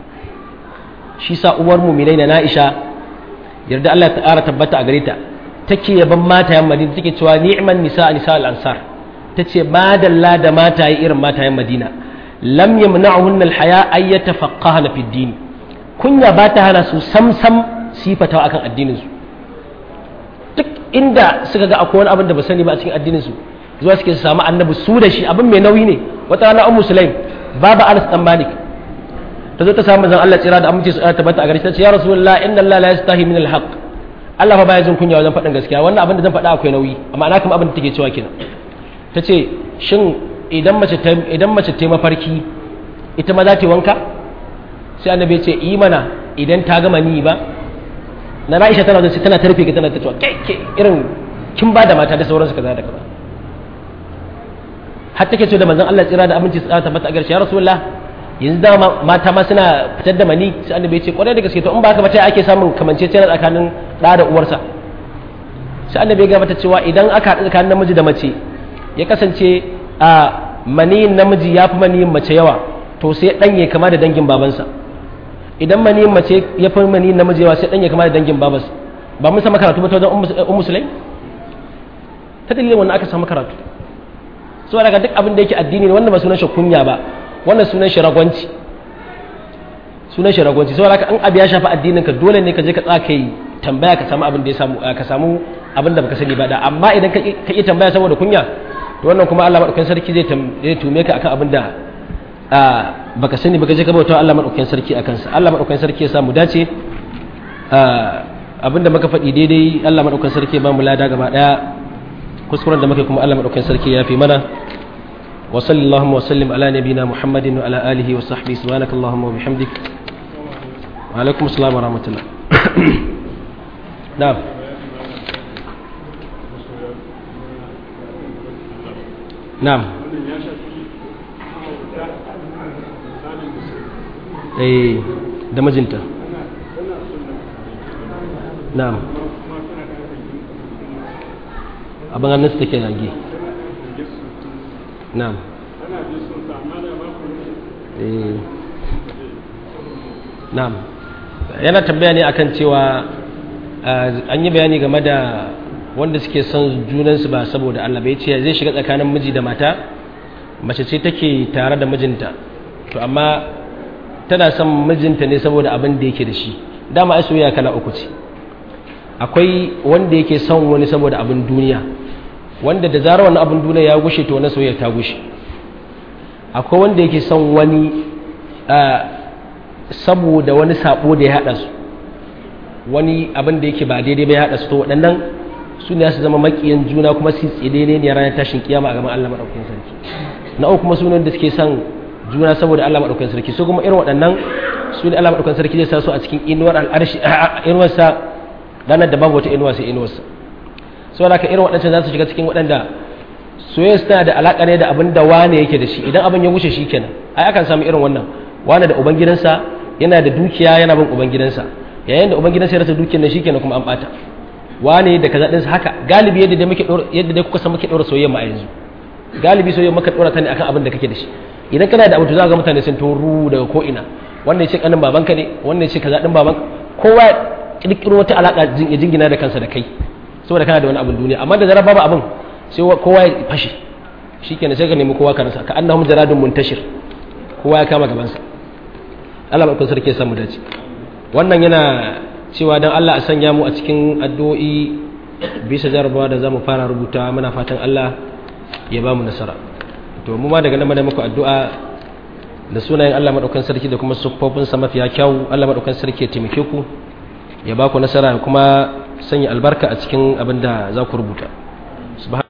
Speaker 1: shi sa uwar mu'minai na Aisha yarda Allah ta ƙara tabbata a gare ta take yaban matayen Madina take cewa ni'man nisa nisa al-ansar tace madalla da mataye irin matayen Madina lam yamna'uhunna al-haya ay yatafaqqahna fi ad-din kunya ba ta hana su samsam sifatawa akan addinin su duk inda suka ga akwai wani abin da ba sani ba a cikin addinin su zuwa suke su samu annabi su da shi abin mai nauyi ne wata rana ummu sulaim baba anas dan malik ta zo ta samu zan Allah tsira da amince su tabbata a gare ta ce ya rasulullah inna Allah la yastahi min al-haq Allah fa baya jin kunya wajen faɗin gaskiya wannan abin da zan faɗa akwai nauyi amma ana kuma abin da take cewa kenan ta ce shin idan mace ta idan mace ta mafarki ita ma za ta yi wanka sai annabi ya ce yi mana idan ta gama ni ba na Aisha tana zai tana tarfe ka tana ta cewa kai ke irin kin ba da mata da sauransu kaza da kaza har take ce da manzon Allah tsira da abinci tsara tabbata a garshe ya rasulullah yanzu da mata ma suna fitar da mani sai annabi ya ce kwarai da gaske to in ba ka ta ake samun kamanceceniya tsakanin da da uwarsa sai annabi ya ga mata cewa idan aka haɗu tsakanin namiji da mace ya kasance a maniyin namiji ya fi maniyin mace yawa to sai dan ya kama da dangin babansa idan maniyin mace ya fi maniyin namiji yawa sai dan ya kama da dangin babansa ba mun sama karatu ba ta wajen ummu sulaim ta dalilin wannan aka samu karatu so daga duk abin da yake addini ne wanda ba sunan shi kunya ba wannan sunan shi ragwanci sunan shi ragwanci saboda haka in abu ya shafi addinin ka dole ne ka je ka tsaka yi tambaya ka samu abin da ya samu ka samu abin da baka sani ba da amma idan ka yi tambaya saboda kunya to wannan kuma Allah madaukakin sarki zai zai tume ka akan abin da baka sani baka je ka bauta Allah madaukakin sarki akan sa Allah madaukakin sarki ya samu dace abin da muka faɗi daidai Allah madaukakin sarki ya ba mu lada gaba daya kuskuren da muka kuma Allah madaukakin sarki ya fi mana wa sallallahu wa sallim ala nabina muhammadin wa ala alihi wa sahbihi subhanaka allahumma wa bihamdik wa alaikum assalam wa rahmatullah na'am na'am eh da mijinta na'am abin hannun su take zage na'am na'am yana tambaya ne akan cewa an yi bayani game da wanda suke son junansu ba saboda Allah bai ce zai shiga tsakanin miji da mata mace ce take tare da mijinta to amma tana son mijinta ne saboda abin da yake da shi dama ai soyayya kala uku ce akwai wanda yake son wani saboda abin duniya wanda da zarar wani abin duniya ya gushe to wani soyayya ta gushe akwai wanda yake son wani saboda wani sabo da ya haɗa su wani abin da yake ba daidai ba ya haɗa su to waɗannan su ne su zama makiyan juna kuma su tside ne ne ranar tashin kiyama a gaban Allah maɗaukakin sarki na uku kuma sunan da suke son juna saboda Allah maɗaukakin sarki su kuma irin waɗannan su ne Allah maɗaukakin sarki zai sa su a cikin inuwar al'arshi inuwarsa ranar da babu wata inuwa sai inuwarsa saboda haka irin waɗancan za su shiga cikin waɗanda soyayya tana da alaƙa ne da abin da wane yake da shi idan abin ya wuce shi kenan ai akan samu irin wannan wane da ubangidansa yana da dukiya yana bin ubangidansa yayin da ubangidansa ya rasa dukiyar nan shikenan kuma an bata wane da kaza ɗinsa haka galibi yadda dai muke yadda dai kuka san muke ɗora soyayya ma a yanzu galibi soyayya muka ɗora ta ne akan abin da kake da shi idan kana da abu to za ga mutane sun toru daga ko ina wannan ya ce kanin babanka ne wannan ya ce kaza ɗin baban kowa kirkiro wata alaƙa ya jingina da kansa da kai saboda kana da wani abin duniya amma da zarar babu abin sai kowa ya fashe shikenan sai ka nemi kowa ka rasa ka annahum jaradun muntashir kowa ya kama gabansa Allah ba sarki ya samu dace wannan yana cewa dan Allah a sanya mu a cikin addu'o'i bisa jarabawa da zamu fara rubuta muna fatan Allah ya ba mu nasara to mu ma daga nan da muku addu'a da sunayen Allah madaukan sarki da kuma siffofin sa mafiya kyau Allah madaukan sarki ya taimake ku ya ba ku nasara kuma sanya albarka a cikin abin da za ku rubuta